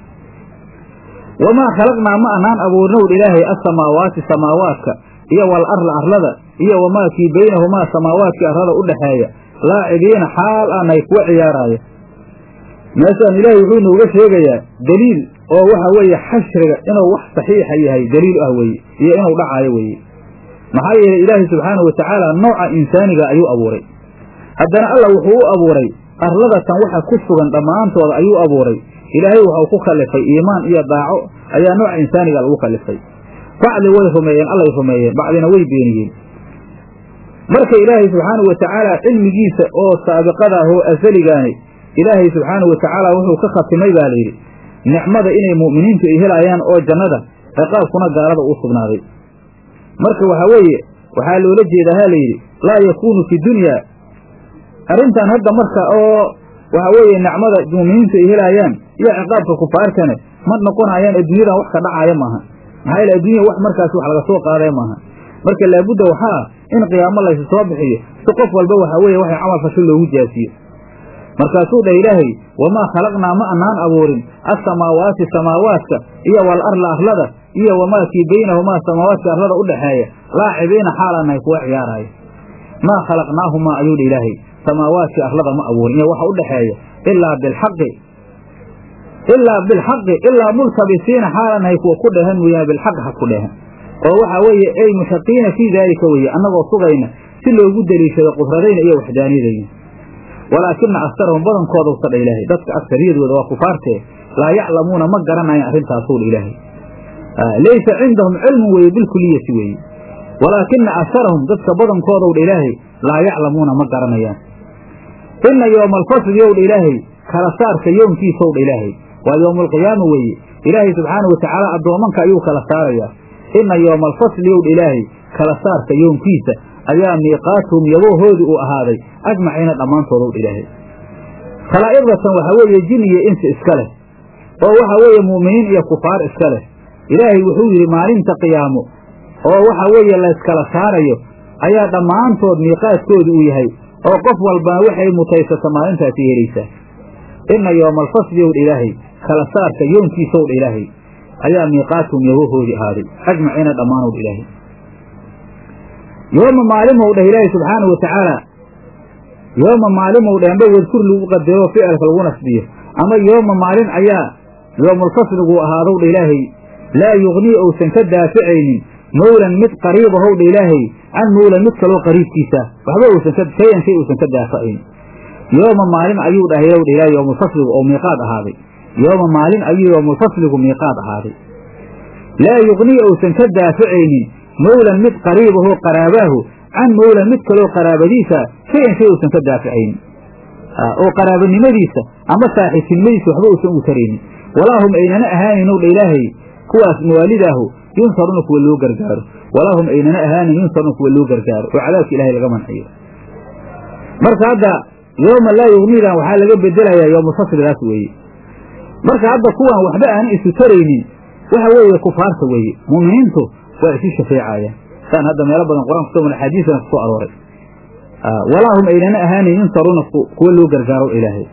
wamaa khalaqnaa ma anaan abuurnow dha ilaahay asamaawaati samaawaadka iyo wal arla arlada iyo wamaa kii baynahumaa samaawaadkii arlada u dhaxeeya laacibiina xaal aanay kuwa ciyaaraaya meeshaan ilaahay wuxuu nooga sheegayaa deliil oo waxa weeye xashriga inuu wax saxiixa yahay deliil ah weeye iyo inuu dhacaayo weeye maxaa yeelay ilaahay subxaanahu watacaala nooca insaaniga ayuu abuuray haddana alla wuxuu u abuuray arladatan waxa ku sugan dhammaantooda ayuu abuuray ilaahay waxau ku kallifay iimaan iyo daaco ayaa nooca insaaniga lagu kallifay bacdi way rumeeyeen allay rumeeyeen bacdina way beeniyeen marka ilaahay subxaanahu watacaala cilmigiisa oo saabiqada ah oo asaligaani ilaahay subxaanahu watacaala wuxuu ka khatimay baa layidhi nicmada inay mu'miniintu ay helayaan oo jannada ciqaabkuna gaalada uu sugnaaday marka waxaa weeye waxaa loola jeedaa ha layidhi laa yakuunu fi dunya arrintan hadda marka oo waxa weeye nicmada mu'miniintu ay helaayaan iyo ciqaabka kufaartane ma noqonayaan adduunyadan wax ka dhacaaya maaha maxaa yeele adduunya wax markaas wax laga soo qaadaya maaha marka laabudda waxaa in qiyaamo laysu soo bixiyo si qof walba waxa weeye waxay camal fasho loogu jaasiyo markaasuu dhah ilaahay wamaa khalaqnaa ma anaan abuurin assamaawaati samaawaadka iyo wal arla arlada iyo wamaa kii baynahumaa samaawaadka arlada u dhaxeeya laacibiina xaalaanahay kuwa ciyaaraayo maa khalaqnaahumaa ayuu dha ilaahay samaawaadkii arlada ma abuurin iyo waxa u dhaxeeya ilaa bilxaqi ilaa bilxaqi ilaa multabisiina xaalaanahay kuwa ku dhehan mooyaane bilxaq ha ku dhehan oo waxaa weeye ay mushaqiina fii daalika weeye annagoo sugayna si loogu deliishado qudradayna iyo waxdaaniyadayna walaakina astarahum badankooda usa dha ilaahay dadka aksariyadooda waa kufaartee laa yaclamuuna ma garanayan arrintaasuu dha ilaahay laysa cindahum cilmun weeye bilkuliyati weeye walaakina asarahum dadka badankoodaw dha ilaahay laa yaclamuuna ma garanayaan ina yooma alfasli yow dha ilaahay kala saarka yoomkiisaw dha ilaahay waa yowmaalqiyaama weeye ilaahay subxaana watacaala addoomanka ayuu kala saarayaa ina yooma alfasli yow dha ilaahay kala saarka yoomkiisa ayaa miiqaatuhum yaboohoodii uu ahaaday ajmaciina dhammaantoodaw dha ilaahay khalaa'iqdatan waxaa weeye jin iyo insi iska leh oo waxa weeye mu'miniin iyo kufaar iska leh ilaahay wuxuu yidhi maalinta qiyaamo oo waxa weeye layskala saarayo ayaa dhammaantood miiqaadkooda uu yahay oo qof walbana waxay mutaysata maalintaasi helaysaa ina yooma alfasli ow dha ilaahay kala saarka yoonkiisaw dha ilaahay ayaa miiqaatuhum yabahoodii ahaaday ajmaciina dhammaanow dha ilaahay yooma maalimow dheh ilaahi subxaanahu watacaala yooma maalimow dheh amba wadkur lagu qadaro ficilka lagu nasbiyo ama yooma maalin ayaa yoomulfasligu ahaadow dha ilaahay laa yugnii ousan ka daaficaynin mawlan mid qariiba how dha ilaahay can mawlan mid kaloo qariibkiisa waxba uusan shayan shay uusan ka daafacayn yooma maalin ayuu dhahay ow dha ilahay yoomulfasligu oo miiqaad ahaaday yooma maalin ayuu yoomulfasligu miiqaad ahaaday laa yugnii ousan ka daaficaynin mawlan mid qariibahoo qaraabaahu can mawlan mid kaloo qaraabadiisa shayan shay uusan ka daaficaynin oo qaraabanimadiisa ama saaxiibtinimadiisa waxba uusan ugu taraynin walaa hum aynana ahaaninow dha ilaahay kuwaas mawaalidaahu yunsaruna kuwa loo gargaaro walaa hum aynana ahaanin yunsaruna kuwa loo gargaaro oo cadaabka ilahay laga manciyo marka hadda yooma laa yugniidan waxaa laga bedelayaa yoomulfasligaas weeye marka hadda kuwan waxba aanan isu taraynin waxa weeye kufaarta weeye mu'miniintu waa isu shafeecayaan saan hadda meelo badan qur-aan kuso axaadiisana kusoo arooray walaa hum aynana ahaanin yunsaruuna kuwa loo gargaaro ilaahay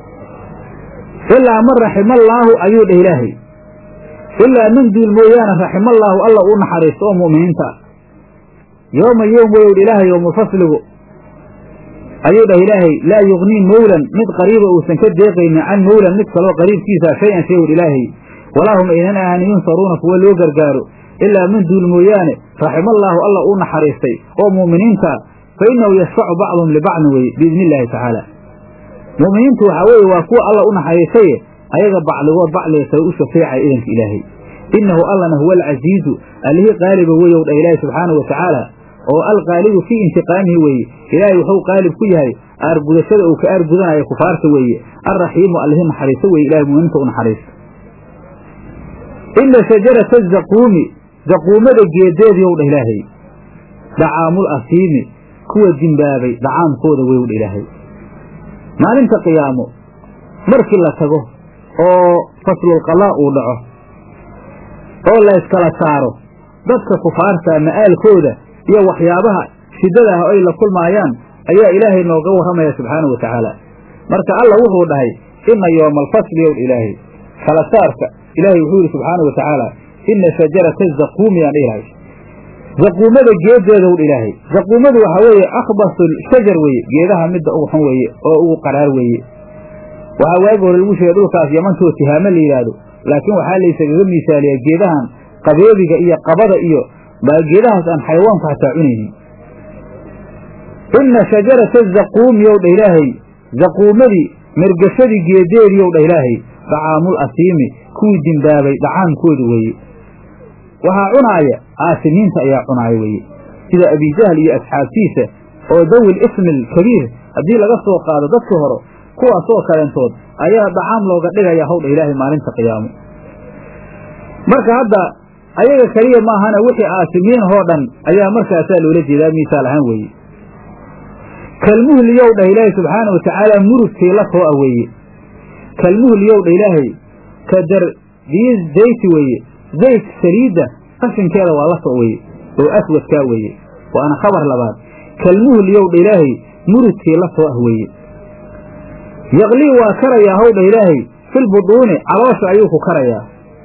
ilaa man raximallaahu ayuu dheh ilaahay ilaa man duul mooyaane raximallaahu alla uu naxariisto oo mu'miniinta ah yooma yoom weyow ilaahay yoomulfasligu ayuu dheh ilaahay laa yugnii mawlan mid qariiba uusan ka deeqaynin can mawlan mid kaloo qariibkiisa shay-an shay wr ilaahay walaa hum aynan ahaanin yunsaruuna kuwa loo gargaaro ilaa man duul mooyaane raximallaahu alla uu naxariistay oo mu'miniinta fa innahu yashfacu bacduhum libacdin weye biidni illaahi tacaala mu'miniintu waxaa weeye waa kuwa alla u naxariistaye ayaga bacligood bacliga kale u shafeecaya idanka ilaahay innahu allana huwa alcasiizu allihii qaaliba weyow dha ilaahi subxaanahu watacaala oo alqaalibu fii intiqaamihi weeye ilaahay wuxuu qaalib ku yahay aargudashada uu ka aargudanaya kufaarta weeye alraxiimu allihii naxariisto weye ilahay mu'miniinta u naxariista ina shajarata zaquumi zaquumada geedeediyow dha ilaahay dacaamul asiimi kuwa dimbaabay dacaamkooda weyow dha ilaahay maalinta qiyaamo markii la tago oo faslulqalaa uu dhaco oo la yskala saaro dadka kufaarta ma'aalkooda iyo waxyaabaha shiddada ah ay la kulmaayaan ayaa ilaahay nooga warramaya subxaanahu wa tacaala marka alla wuxuu dhahay inna yooma alfasli yow ilaahay kala saarka ilaahay wuxuu yidhi subxaanahu wa tacaala inna shajarata zaquumi yaan dhihi lahay zaquumada geedeedow ilaahay zaquumadu waxaa weeye akhbasul shajar weeye geedaha midda ugu xun weeye oo ugu qaraar weeye waxaa waagi hore lagu sheegay dhulkaas yamantoo tihaamo la yidhaahdo laakiin waxaa laysagaga miisaaliyaa geedahan qabeebiga iyo qabada iyo baa geedahaas aan xayawaanku hataa cunaynin inna shajarata zaquumi yow dha ilaahay zaquumadii mergashadii geedeedii yow dha ilaahay dacaamul asiimi kuwii dimbaabay dhacaamkooda weeye waxaa cunaaya aasimiinta ayaa cunaaya weeye sida abijahl iyo asxaabtiisa oo dawil ismi alkabiir haddii laga soo qaado dadkii hore kuwaasoo kaleentood ayaa dacaam looga dhigaya hawdha ilaahay maalinta qiyaamo marka hadda ayaga keliya maahana wixii aasimiinahoo dhan ayaa markaasaa loola jeedaa miisaal ahaan weeye kalmuhliyow dhah ilaahay subxaana wa tacaala murugkii la too a weeye kalmuhliyow dha ilaahay ka dardiyi zayti weeye zayt saliidda qashinkeeda waa la too weye oo aswadkaa weeye waana khabar labaad kalmuhliyow dha ilaahay murugkii la too ah weeye yaqlii waa karayaa howdha ilaahay filbuduuni caloosha ayuu ku karayaa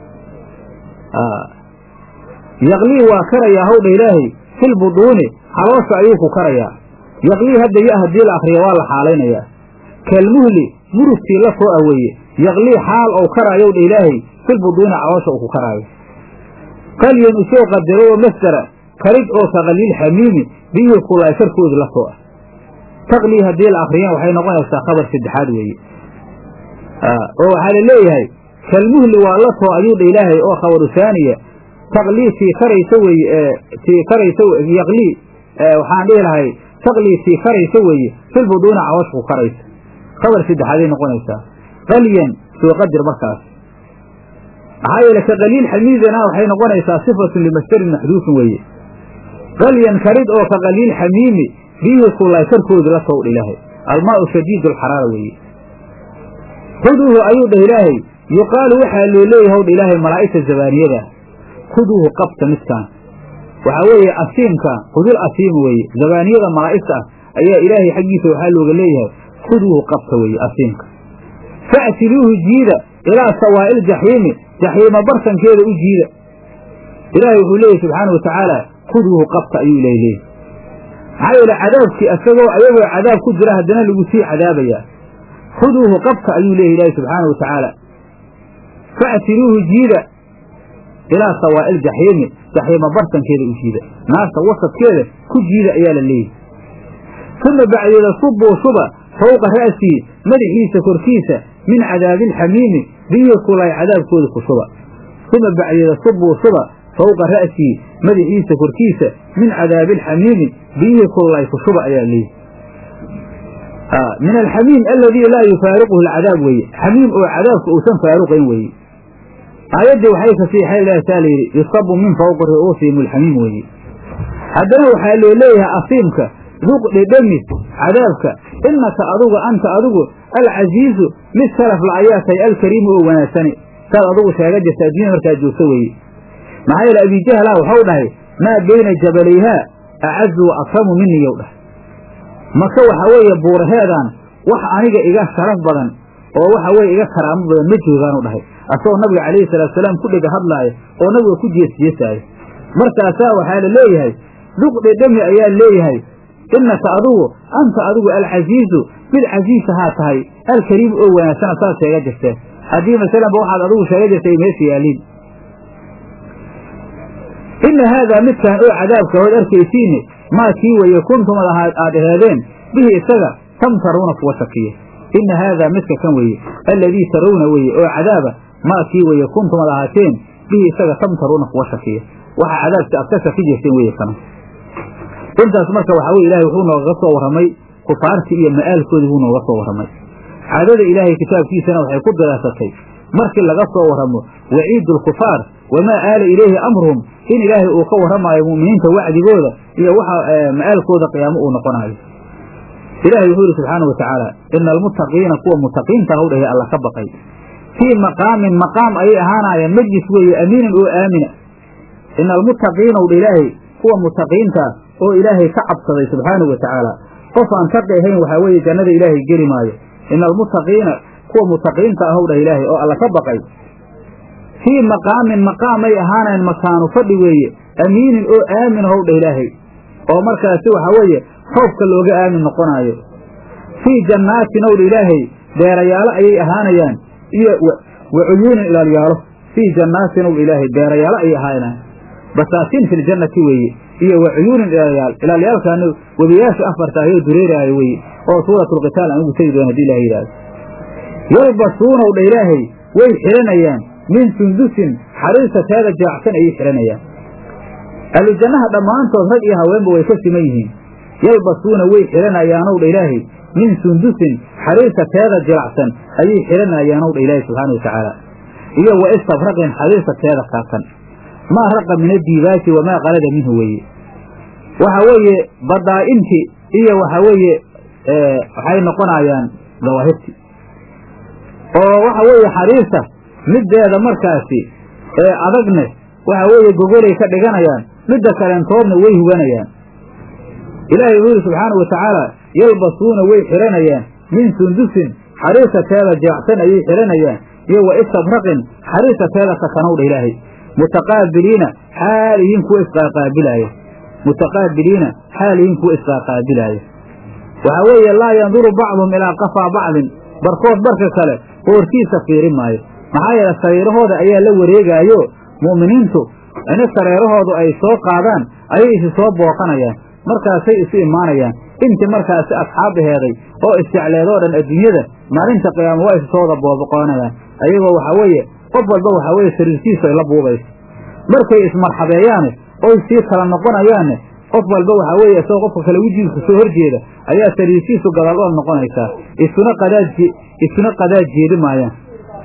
yaqlii waa karayaa howdha ilaahay filbuduuni caloosha ayuu ku karayaa yaqlii hadda ya haddii la akriya waa la xaalaynayaa kalmuhli murugtii la too ah weeye yaqlii xaal ou karaayow dha ilaahay filbuduuni caloosha uu ku karaayo qalyan usoo qadaro oo masdara karid oo kaqaliil xamiimi biyihii kulaay karkoodu la too ah taqlii haddii la akriyana waxay noqonaysaa khabar saddexaad weeye oo waxaa la leeyahay kalmuhli waa la too ayuu dha ilaahay oo khabaru saaniya taqlii tii karaysa weeye tii karaysa yaqlii waxaan dhihi lahay taqlii tii karaysa weeye filbuduuna caloosha ku karaysa khabar saddexaaday noqonaysaa qalyan soo qadir markaas maxaa yeele ka qaliil xamiidana waxay noqonaysaa sifatun limasdarin maxduufin weeye qalyan karid oo ka qaliil xamiimi biyihii kullaay karkoodu la towdha ilaahay almaau shadiid alxaraara weeye huduuhu ayuu dhah ilaahay yuqaalu waxaa loo leeyahay howdha ilaahay malaa'igta zabaaniyada huduuhu qabta midkaan waxaa weeye asiimka hudul asiim weeye zabaaniyada malaa'igta ah ayaa ilaahay xaggiisa waxaa looga leeyahay huduuhu qabta weeye asiimka fa'tiluuhu jiida ilaa sawaa'il jaxiimi jaxiima bartankeeda u jiida ilaahay wuxuu leeyahy subxaana wa tacaala huduuhu qabta ayuu ilahay leeyahy maxaa yeele cadaabkii isagoo ayagoo cadaab ku jira haddana lagu sii cadaabayaa khuduuhu qabka ayuu leeyahy ilaahi subxaana wa tacaala fa'tiruuhu jiida ilaa sawaa'il jaxiimi jaxiima bartankeeda u jiida naarta wasadkeeda ku jiida ayaa la leeyahy uma bacdeeda subuu shuba fawqa ra'sii madaxiisa korkiisa min cadaabiilxamiimi biyihii kulay cadaabkooda ku shuba uma bacdeeda subuu shuba fawqa ra'sii madaxiisa korkiisa min cadaabiilxamiimi biyihii kulay ku shuba ayaa leeyahy min alxamiim aladii laa yufaariquhu alcadaab weeye xamiim oo cadaabka uusan faaruqayn weeye aayaddii waxay fasiixay ilaah taa layidhi yusabu min fawqi ru'uusihim alxamiim weeye haddana waxaa loo leeyahay asiimka duq dhedhemi cadaabka innaka adugu anta adigu alcasiizu mid sharaf la ayaa tahay alkariimu oo wanaagsani saad adugu sheega jirta adduunya markaad joogto weeye maxaa yeele abijahlaa waxau dhahay maa beyna jabalayhaa acazu wa akramu miniyow dhahay maka waxa weeye buuraheedaan wax aniga iga sharaf badan oo waxa weye iga karaamo badan ma joogaanu dhahay asagoo nabiga calayhi salaatu salaam ku dhega hadlaaya oo nabiga ku jeesjeesaaya markaasaa waxaa la leeyahay duq dhedhemi ayaa leeyahay innaka adugu anta adigu alcasiizu mid casiisahaa tahay alkariimu oo wanaagsana saad sheega jirteen haddii masalanba waxaad adigu sheega jirtay meesha yaaliin inna haadaa midkaan oo cadaabka hood arkaysiine maa kii weeye kuntum aad aheedeen bihi isaga tamtaruuna kuwa shakiya inna haadaa midka kan weeye alladii tarawna weeye oo cadaaba maa kii weeye kuntum ad ahaateen bihi isaga tamtaruuna kuwa shakiya waxa cadaabki aad ka shaki jirteen weye kana intaas marka waxaa weye ilahay wuxuu noogaga soo warramay kufaartii iyo ma'aalkoodii buu nooga soo warramay caadada ilaahay kitaabkiisana waxay ku diraasatay markii laga soo warramo waciidu alkufaar wamaa aala ilayhi amruhum in ilaahay uu ka warramaayo mu'miniinta wacdigooda iyo waxa ma'aalkooda qiyaamo uu noqonayo ilahay wuxuu yidhi subxaana wa tacaala ina almuttaqiina kuwa mutaqiinta haw dhahay alla ka baqay fii maqaamin maqaam ayay ahaanaayeen majlis weeye amiinin oo aamina ina almuttaqiina w dha ilaahay kuwa mutaqiinta oo ilaahay ka cabsaday subxaanahu wa tacaala qof aan taqi ahayn waxaa weeye jannada ilaahay geli maayo ina almuttaqiina kuwa mutaqiinta ahow dhah ilaahay oo alla ka baqay fii maqaamin maqaamay ahaanayn makaanu fadhi weeye amiinin oo aamin ahow dhah ilaahay oo markaasi waxaa weeye khoofka looga aamin noqonaayo fii jannaatin ow dha ilaahay beerayaalo ayay ahaanayaan iyo wa cuyuunin ilaalyaalo fii jannaatin ow dha ilaahay beerayaalo ayay ahaanayaan basaatiin fi ljannati weeye iyo wa cuyuunin ilaalyaal ilaalyaalkaana webiyaasha afarta ayoo dureeraayo weeye oo suuratulqitaal aan ugu tegi doon hadii ilaha yidhahdo yalbasuunaw dha ilaahay way xihanayaan min sundusin xariirta teeda jaacsan ayay xihanayaan ahlujannaha dhammaantood rag iyo haweenba way ka siman yihiin yalbasuuna way xihanayaanow dha ilaahay min sundusin xariirta teeda jilacsan ayay xihanayaanow dha ilaahay subxaana wa tacaala iyo wa istabraqin xariirta teeda kaasan maa raqa min addiibaaji wamaa qalada minhu weeye waxa weeye badaa'inti iyo waxa weeye waxay noqonayaan dawaahirti oo waxa weeye xariirta middeeda markaasi ee adagne waxa weeye gogolay ka dhiganayaan midda kaleentoodna way huganayaan ilaahay wuxuu yidhi subxaana wa tacaala yalbasuuna way xihanayaan min sundusin xariirta teeda jeecsan ayay xihanayaan iyo wa istabraqin xariirta teeda kakanowdha ilaahay mutaqaabiliina xaalihiin kuwa isqaaqaabilaaya mutaqaabiliina xaalihiin kuwa isqaaqaabilaaya waxaa weeye laa yanduru bacduhum ilaa qafaa bacdin barkood barka kale qoortiisa fiirin maayo maxaa yeele sariirahooda ayaa la wareegaayo mu'miniintu ina sareerahoodu ay soo qaadaan ayay isi soo booqanayaan markaasay isu imaanayaan intii markaasi asxaabaheeday oo isjecleedoo dhan adduunyada maalinta qiyaama waa isu soo wada booboqoonayaan ayagoo waxaa weeye qof walba waxaa weeye sariirtiisu ay la buubayso markay ismarxabeeyaane oy sii kala noqonayaanne qof walba waxaa weeye isagoo qofka kale wejigiisa soo horjeeda ayaa sariirtiisu gadaal ool noqonaysaa isuna qadaad isuna qadaad jeedi maayaan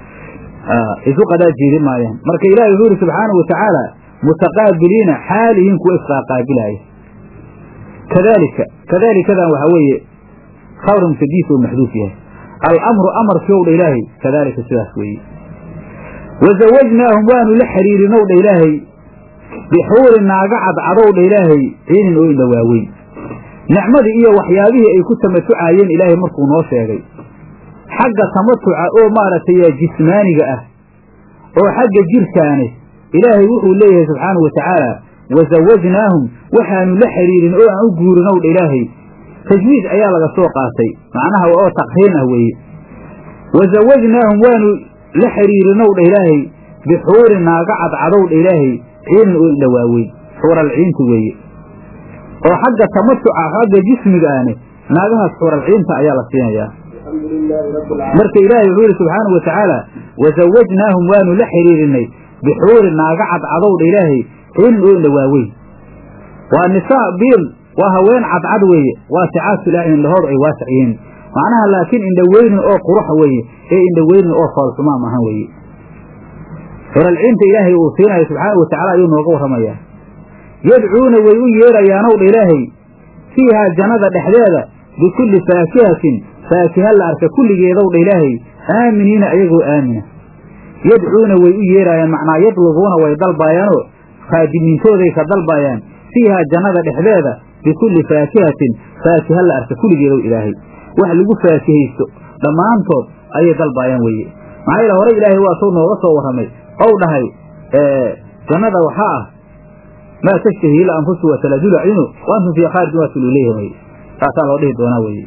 isu qadaad jeedi maayaan marka ilaahay wuxuu yidhi subxaanahu watacaala mutaqaabiliina xaalihiin kuwa isqaaqaabilaaya kadaalika kadaalikadan waxaa weeye khabr mutadiis oo maxduuf yahay alamru amarkii ow dha ilaahay kadaalika sidaas weeye wazawajnaahum waanu la xiriirinow dha ilaahay bixuurin naaga cadcadow dha ilaahay ciinin oo indha waaweyn nicmadii iyo waxyaabihii ay ku tamatucaayeen ilaahay markuu noo sheegay xagga tamatuca oo maaragtay jismaaniga ah oo xagga jirkaane ilaahay wuxuu leeyahay subxaanahu wa tacaala wasawajnaahum waxaanu la xiriirin oo aan u guurin ow dha ilaahay tajwiid ayaa laga soo qaatay macnaha oo taqriin ah weeye wasawajnaahum waanu la xiriirinow dha ilaahay bixuurin naaga cadcadow dha ilaahay ciinin oo indhawaaweyn xuuralciinta weeye oo xagga tamatuca xagga jismiga ahne naagahaas xuuralciinta ayaa la siinayaa marka ilaahay wuxuu yidhi subxaanahu wa tacaala wasawajnaahum waanu la xiriirinay bixuurin naaga cadcadow dha ilaahay ciinin oo indhawaaweyn waa nisaa biil waa haween cadcad weeye waasicaatu ilaahay indhahoodu ay waasac yihiin macnaha laakiin indhaweynin oo quruxa weeye ee indhaweynin oo foolxumaam ahan weeye xuralciinta ilaahay uu siinayo subxaanau watacala ayuu nooga warramayaa yadcuuna way u yeerayaanow dha ilaahay fiihaa jannada dhexdeeda bikulli faakihatin faakiha la arka kulligeedow dha ilaahay aaminiina ayagoo aamina yadcuuna way u yeeraayaan macnaa yadlubuuna way dalbaayaanoo khaadimiintooday ka dalbaayaan fiihaa jannada dhexdeeda bikulli faakihatin faakiha la arka kulligeedow ilaahay wax lagu faakihaysto dhammaantood ayay dalbaayaan weeye maxaa yeele hore ilaahay waa suu nooga soo warramay ow dhahay jannada waxaa ah maa tashtahi ila anfusu wataladu lacyunu wa antum fii khaarijin waa tululeeyahin weye saasaa loo dhihi doonaa weye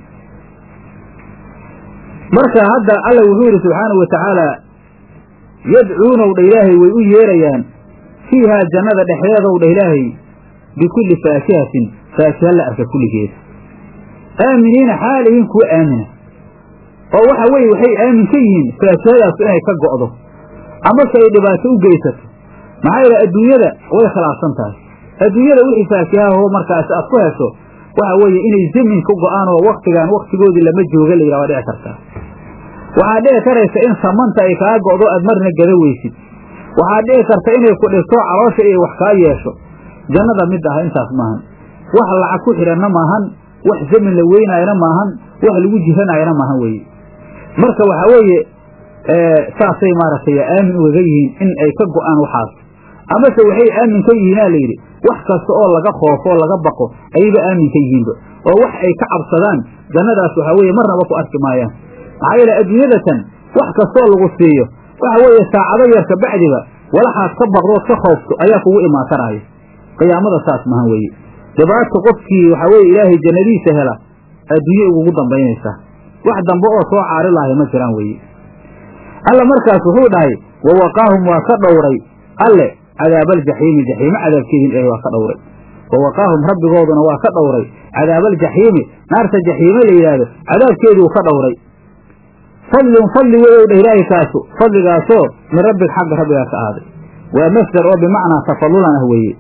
marka hadda alla wuxuu yidhi subxaanahu wa tacaala yadcuunow dha ilaahay way u yeerayaan fiihaa jannada dhexdeedow dha ilaahay bikulli faakihatin faakiha la arka kulligeeda aaminiina xaalihiin kuwa aamina oo waxa weeye waxay aamin ka yihiin faakihadaasu inay ka go'do amase ay dhibaato u geysato maxaa yeele adduunyada way khilaafsan tahay adduunyada wixii faakihaho markaasi aad ku hesho waxa weeye inay zamin ka go'aan oo waktigaan waktigoodii lama jooga la yidhaha waa dhici kartaa waxaa dhici karaysa in samanta ay kaa go'do aad marna gada weysid waxaa dhici karta inay ku dhigto caloosha iyo wax kaa yeesho jannada mid ah intaas maahan wax lacag ku xidhanna maahan wax zamin la weynaayana maahan wax lagu jiranaayana maahan weeye marka waxaa weeye saasay maaragtay aamin ugaga yihiin in ay ka go'aan waxaas amase waxay aamin ka yihiinaa layidhi wax kasta oo laga khoofo oo laga baqo ayayba aamin ka yihiinba oo wax ay ka cabsadaan jannadaas waxaa weeye marnaba ku arki maayaan maxaa yeele adduunyadatan wax kastaoo lagu siiyo waxa weeye saacado yar ka bacdiba walaxaad ka baqdood ka khoofto ayaa kugu imaatanaayo qiyaamada saas mahan weeye dhibaata qofkii waxaa weeye ilaahay jannadiisa hela adduunye ugugu dambaynaysaa wax dambe oo soo caari lahay ma jiraan weeye alla markaas wuxuu dhahay wa waqaahum waa ka dhowray alle cadaabaljaxiimi jaxiime cadaabkeedin ilahay waa ka dhowray wa waqaahum rabbigooduna waa ka dhowray cadaabaljaxiimi naarta jaxiime la yidhaahdo cadaabkeeduu ka dhowray fadlun fadli weyow dheh ilaahay kaasu fadligaasoo min rabbig xagga rabbigaa ka ahaaday waa masdar oo bimacnaa tafalulan ah weeye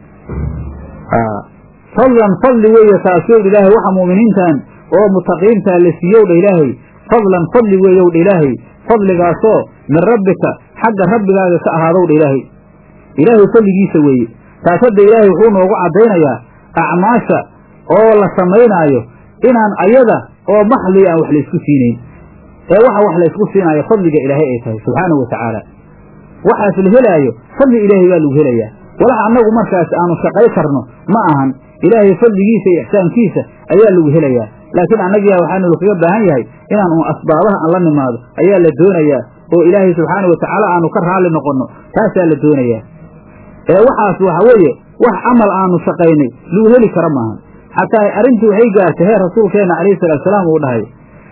fadlan fadli weeye kaasuu ilaahay waxa mu'miniintan oo mutaqiintaa la siiyow dha ilaahay fadlan fadli weeyow dha ilaahay fadligaasoo min rabbika xagga rabbigaaga ka ahaadow dha ilaahay ilaahay fadligiisa weeye taas hadda ilaahay wuxuu noogu caddaynayaa acmaasha oo la samaynaayo inaan ayada oo maxli aan wax laysku siinayn ee waxa wax laysku siinaayo fadliga ilaahay ay tahay subxaanahu wa tacaala waxaas la helaayo fadli ilaahay baa lagu helayaa walax annagu markaas aanu shaqay karno ma ahan ilaahay fadligiisa iyo ixsaankiisa ayaa lagu helayaa laakiin annagiyaa waxaanu kaga baahan yahay inaan un asbaabaha aan la nimaado ayaa la doonayaa oo ilaahay subxaanau watacaala aanu ka raalli noqonno taasaa la doonayaa ee waxaas waxa weeye wax camal aanu shaqaynay lagu heli karo maahan xataa arrintii waxay gaartay heer rasuulkeenna calayhi salaatusalaam uu dhahay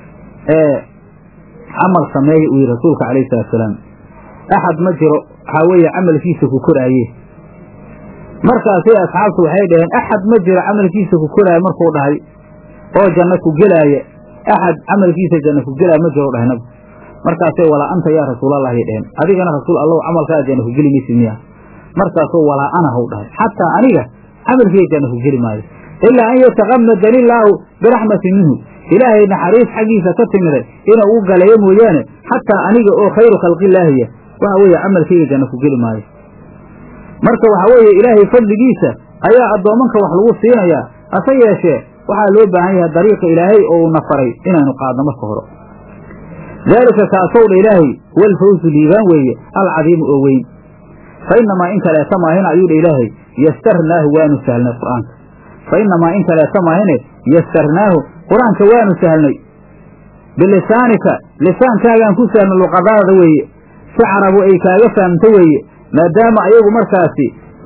camal sameeya uu yidhi rasuulka calayhi salaatusalaam axad ma jiro waxaa weeye camalkiisa ku koraaye markaasay asxaabtu waxay dhaheen axad ma jiro camalkiisa ku koraaye markuu dhahay oo janno ku gelaaya axad camalkiisa janno ku gelaya ma jiro dhahay nabi markaasay walaa anta yaa rasuulallahi dheheen adigana rasuul allahu camalkaa janno ku geli maysid miya markaasuu walaa ana haw dhahay xataa aniga camalkiiga janno ku geli maayo ilaa an yatakamadani illaahu biraxmatin minhu ilaahay naxariis xaggiisa ka timiday inuu u galayo mooyaane xataa aniga oo khayru khalqillaahiya waxa weeye camalkayga janno ku geli maayo marka waxaa weeye ilaahay fadligiisa ayaa addoomanka wax lagu siinayaa hase yeeshee waxaa loo baahan yahay dariiqa ilaahay oo uuna faray inaynu qaadno marka hore daalika kaasow dha ilaahay huwa alfawzu liibaan weeye alcadiimu oo weyn fa inamaa in kaleeta maahina ayuu dha ilaahay yastarnaahu waanu sahlnay qur'aanka fa inamaa in kaleeta maahine yastarnaahu qur-aanka waanu sahlnay bilisaanika lisaankaagaan ku sahlnay luqadaada weeye si carabu ay kaaga fahamto weeye maadaama ayagu markaasi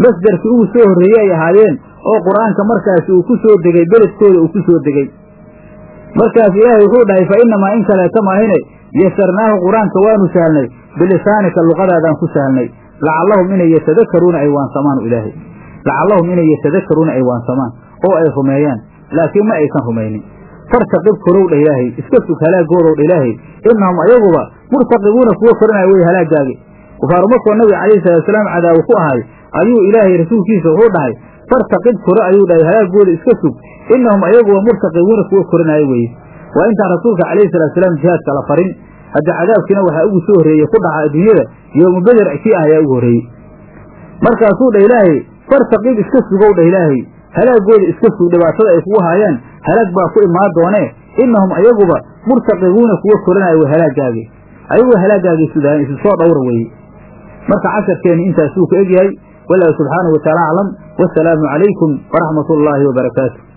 masdarkii ugu soo horreeyey ay ahaayeen oo qur-aanka markaasi uu ku soo degay beledkooda uu ku soo degey markaas ilaahay wuxuu dhahay fa innamaa in kaleeta maahine yasarnaahu qur-aanka waanu sahlnay bilisaanika luqadaadaan ku sahlnay lacallahum inay yatadakaruuna ay waansamaan ilaahay lacallahum inay yatadakaruuna ay waansamaan oo ay rumeeyaan laakiin ma aysan rumaynin fartaqib korow dha ilaahay iska sug halaagoodow dha ilaahay innahum ayaguba murtaqibuuna kuwa koranaya wey halaagaagi kufaaru markoo nabiga calayhi salaatusalaam cadaawo ku ahay ayuu ilaahay rasuulkiisa wuxuu dhahay fartaqib kore ayuu dhahay halaagooda iska sug innahum ayaguba murtaqibuuna kuwa koranaayo weye waa intaan rasuulka calayhi salaatusalaam jihaadka la farin hadda cadaabkiina waxaa ugu soo horreeyey ku dhaca adduunyada yoomu beder kii ah ayaa ugu horreeyey markaasuu dha ilaahay fartaqib iska sugow dha ilaahay halaagooda iska sug dhibaatada ay kugu haayaan halaag baa ku imaan doonee innahum ayaguba murtaqibuuna kuwa koranaya way halaagaagi ayaguba halaagaagay sudaan isu soo dhowra weeye marka casharkeenni intaasuu ka egyahay wallahu subxaanahu wataala aclam wasalaamu calaykum waraxmat ullaahi wabarakaatu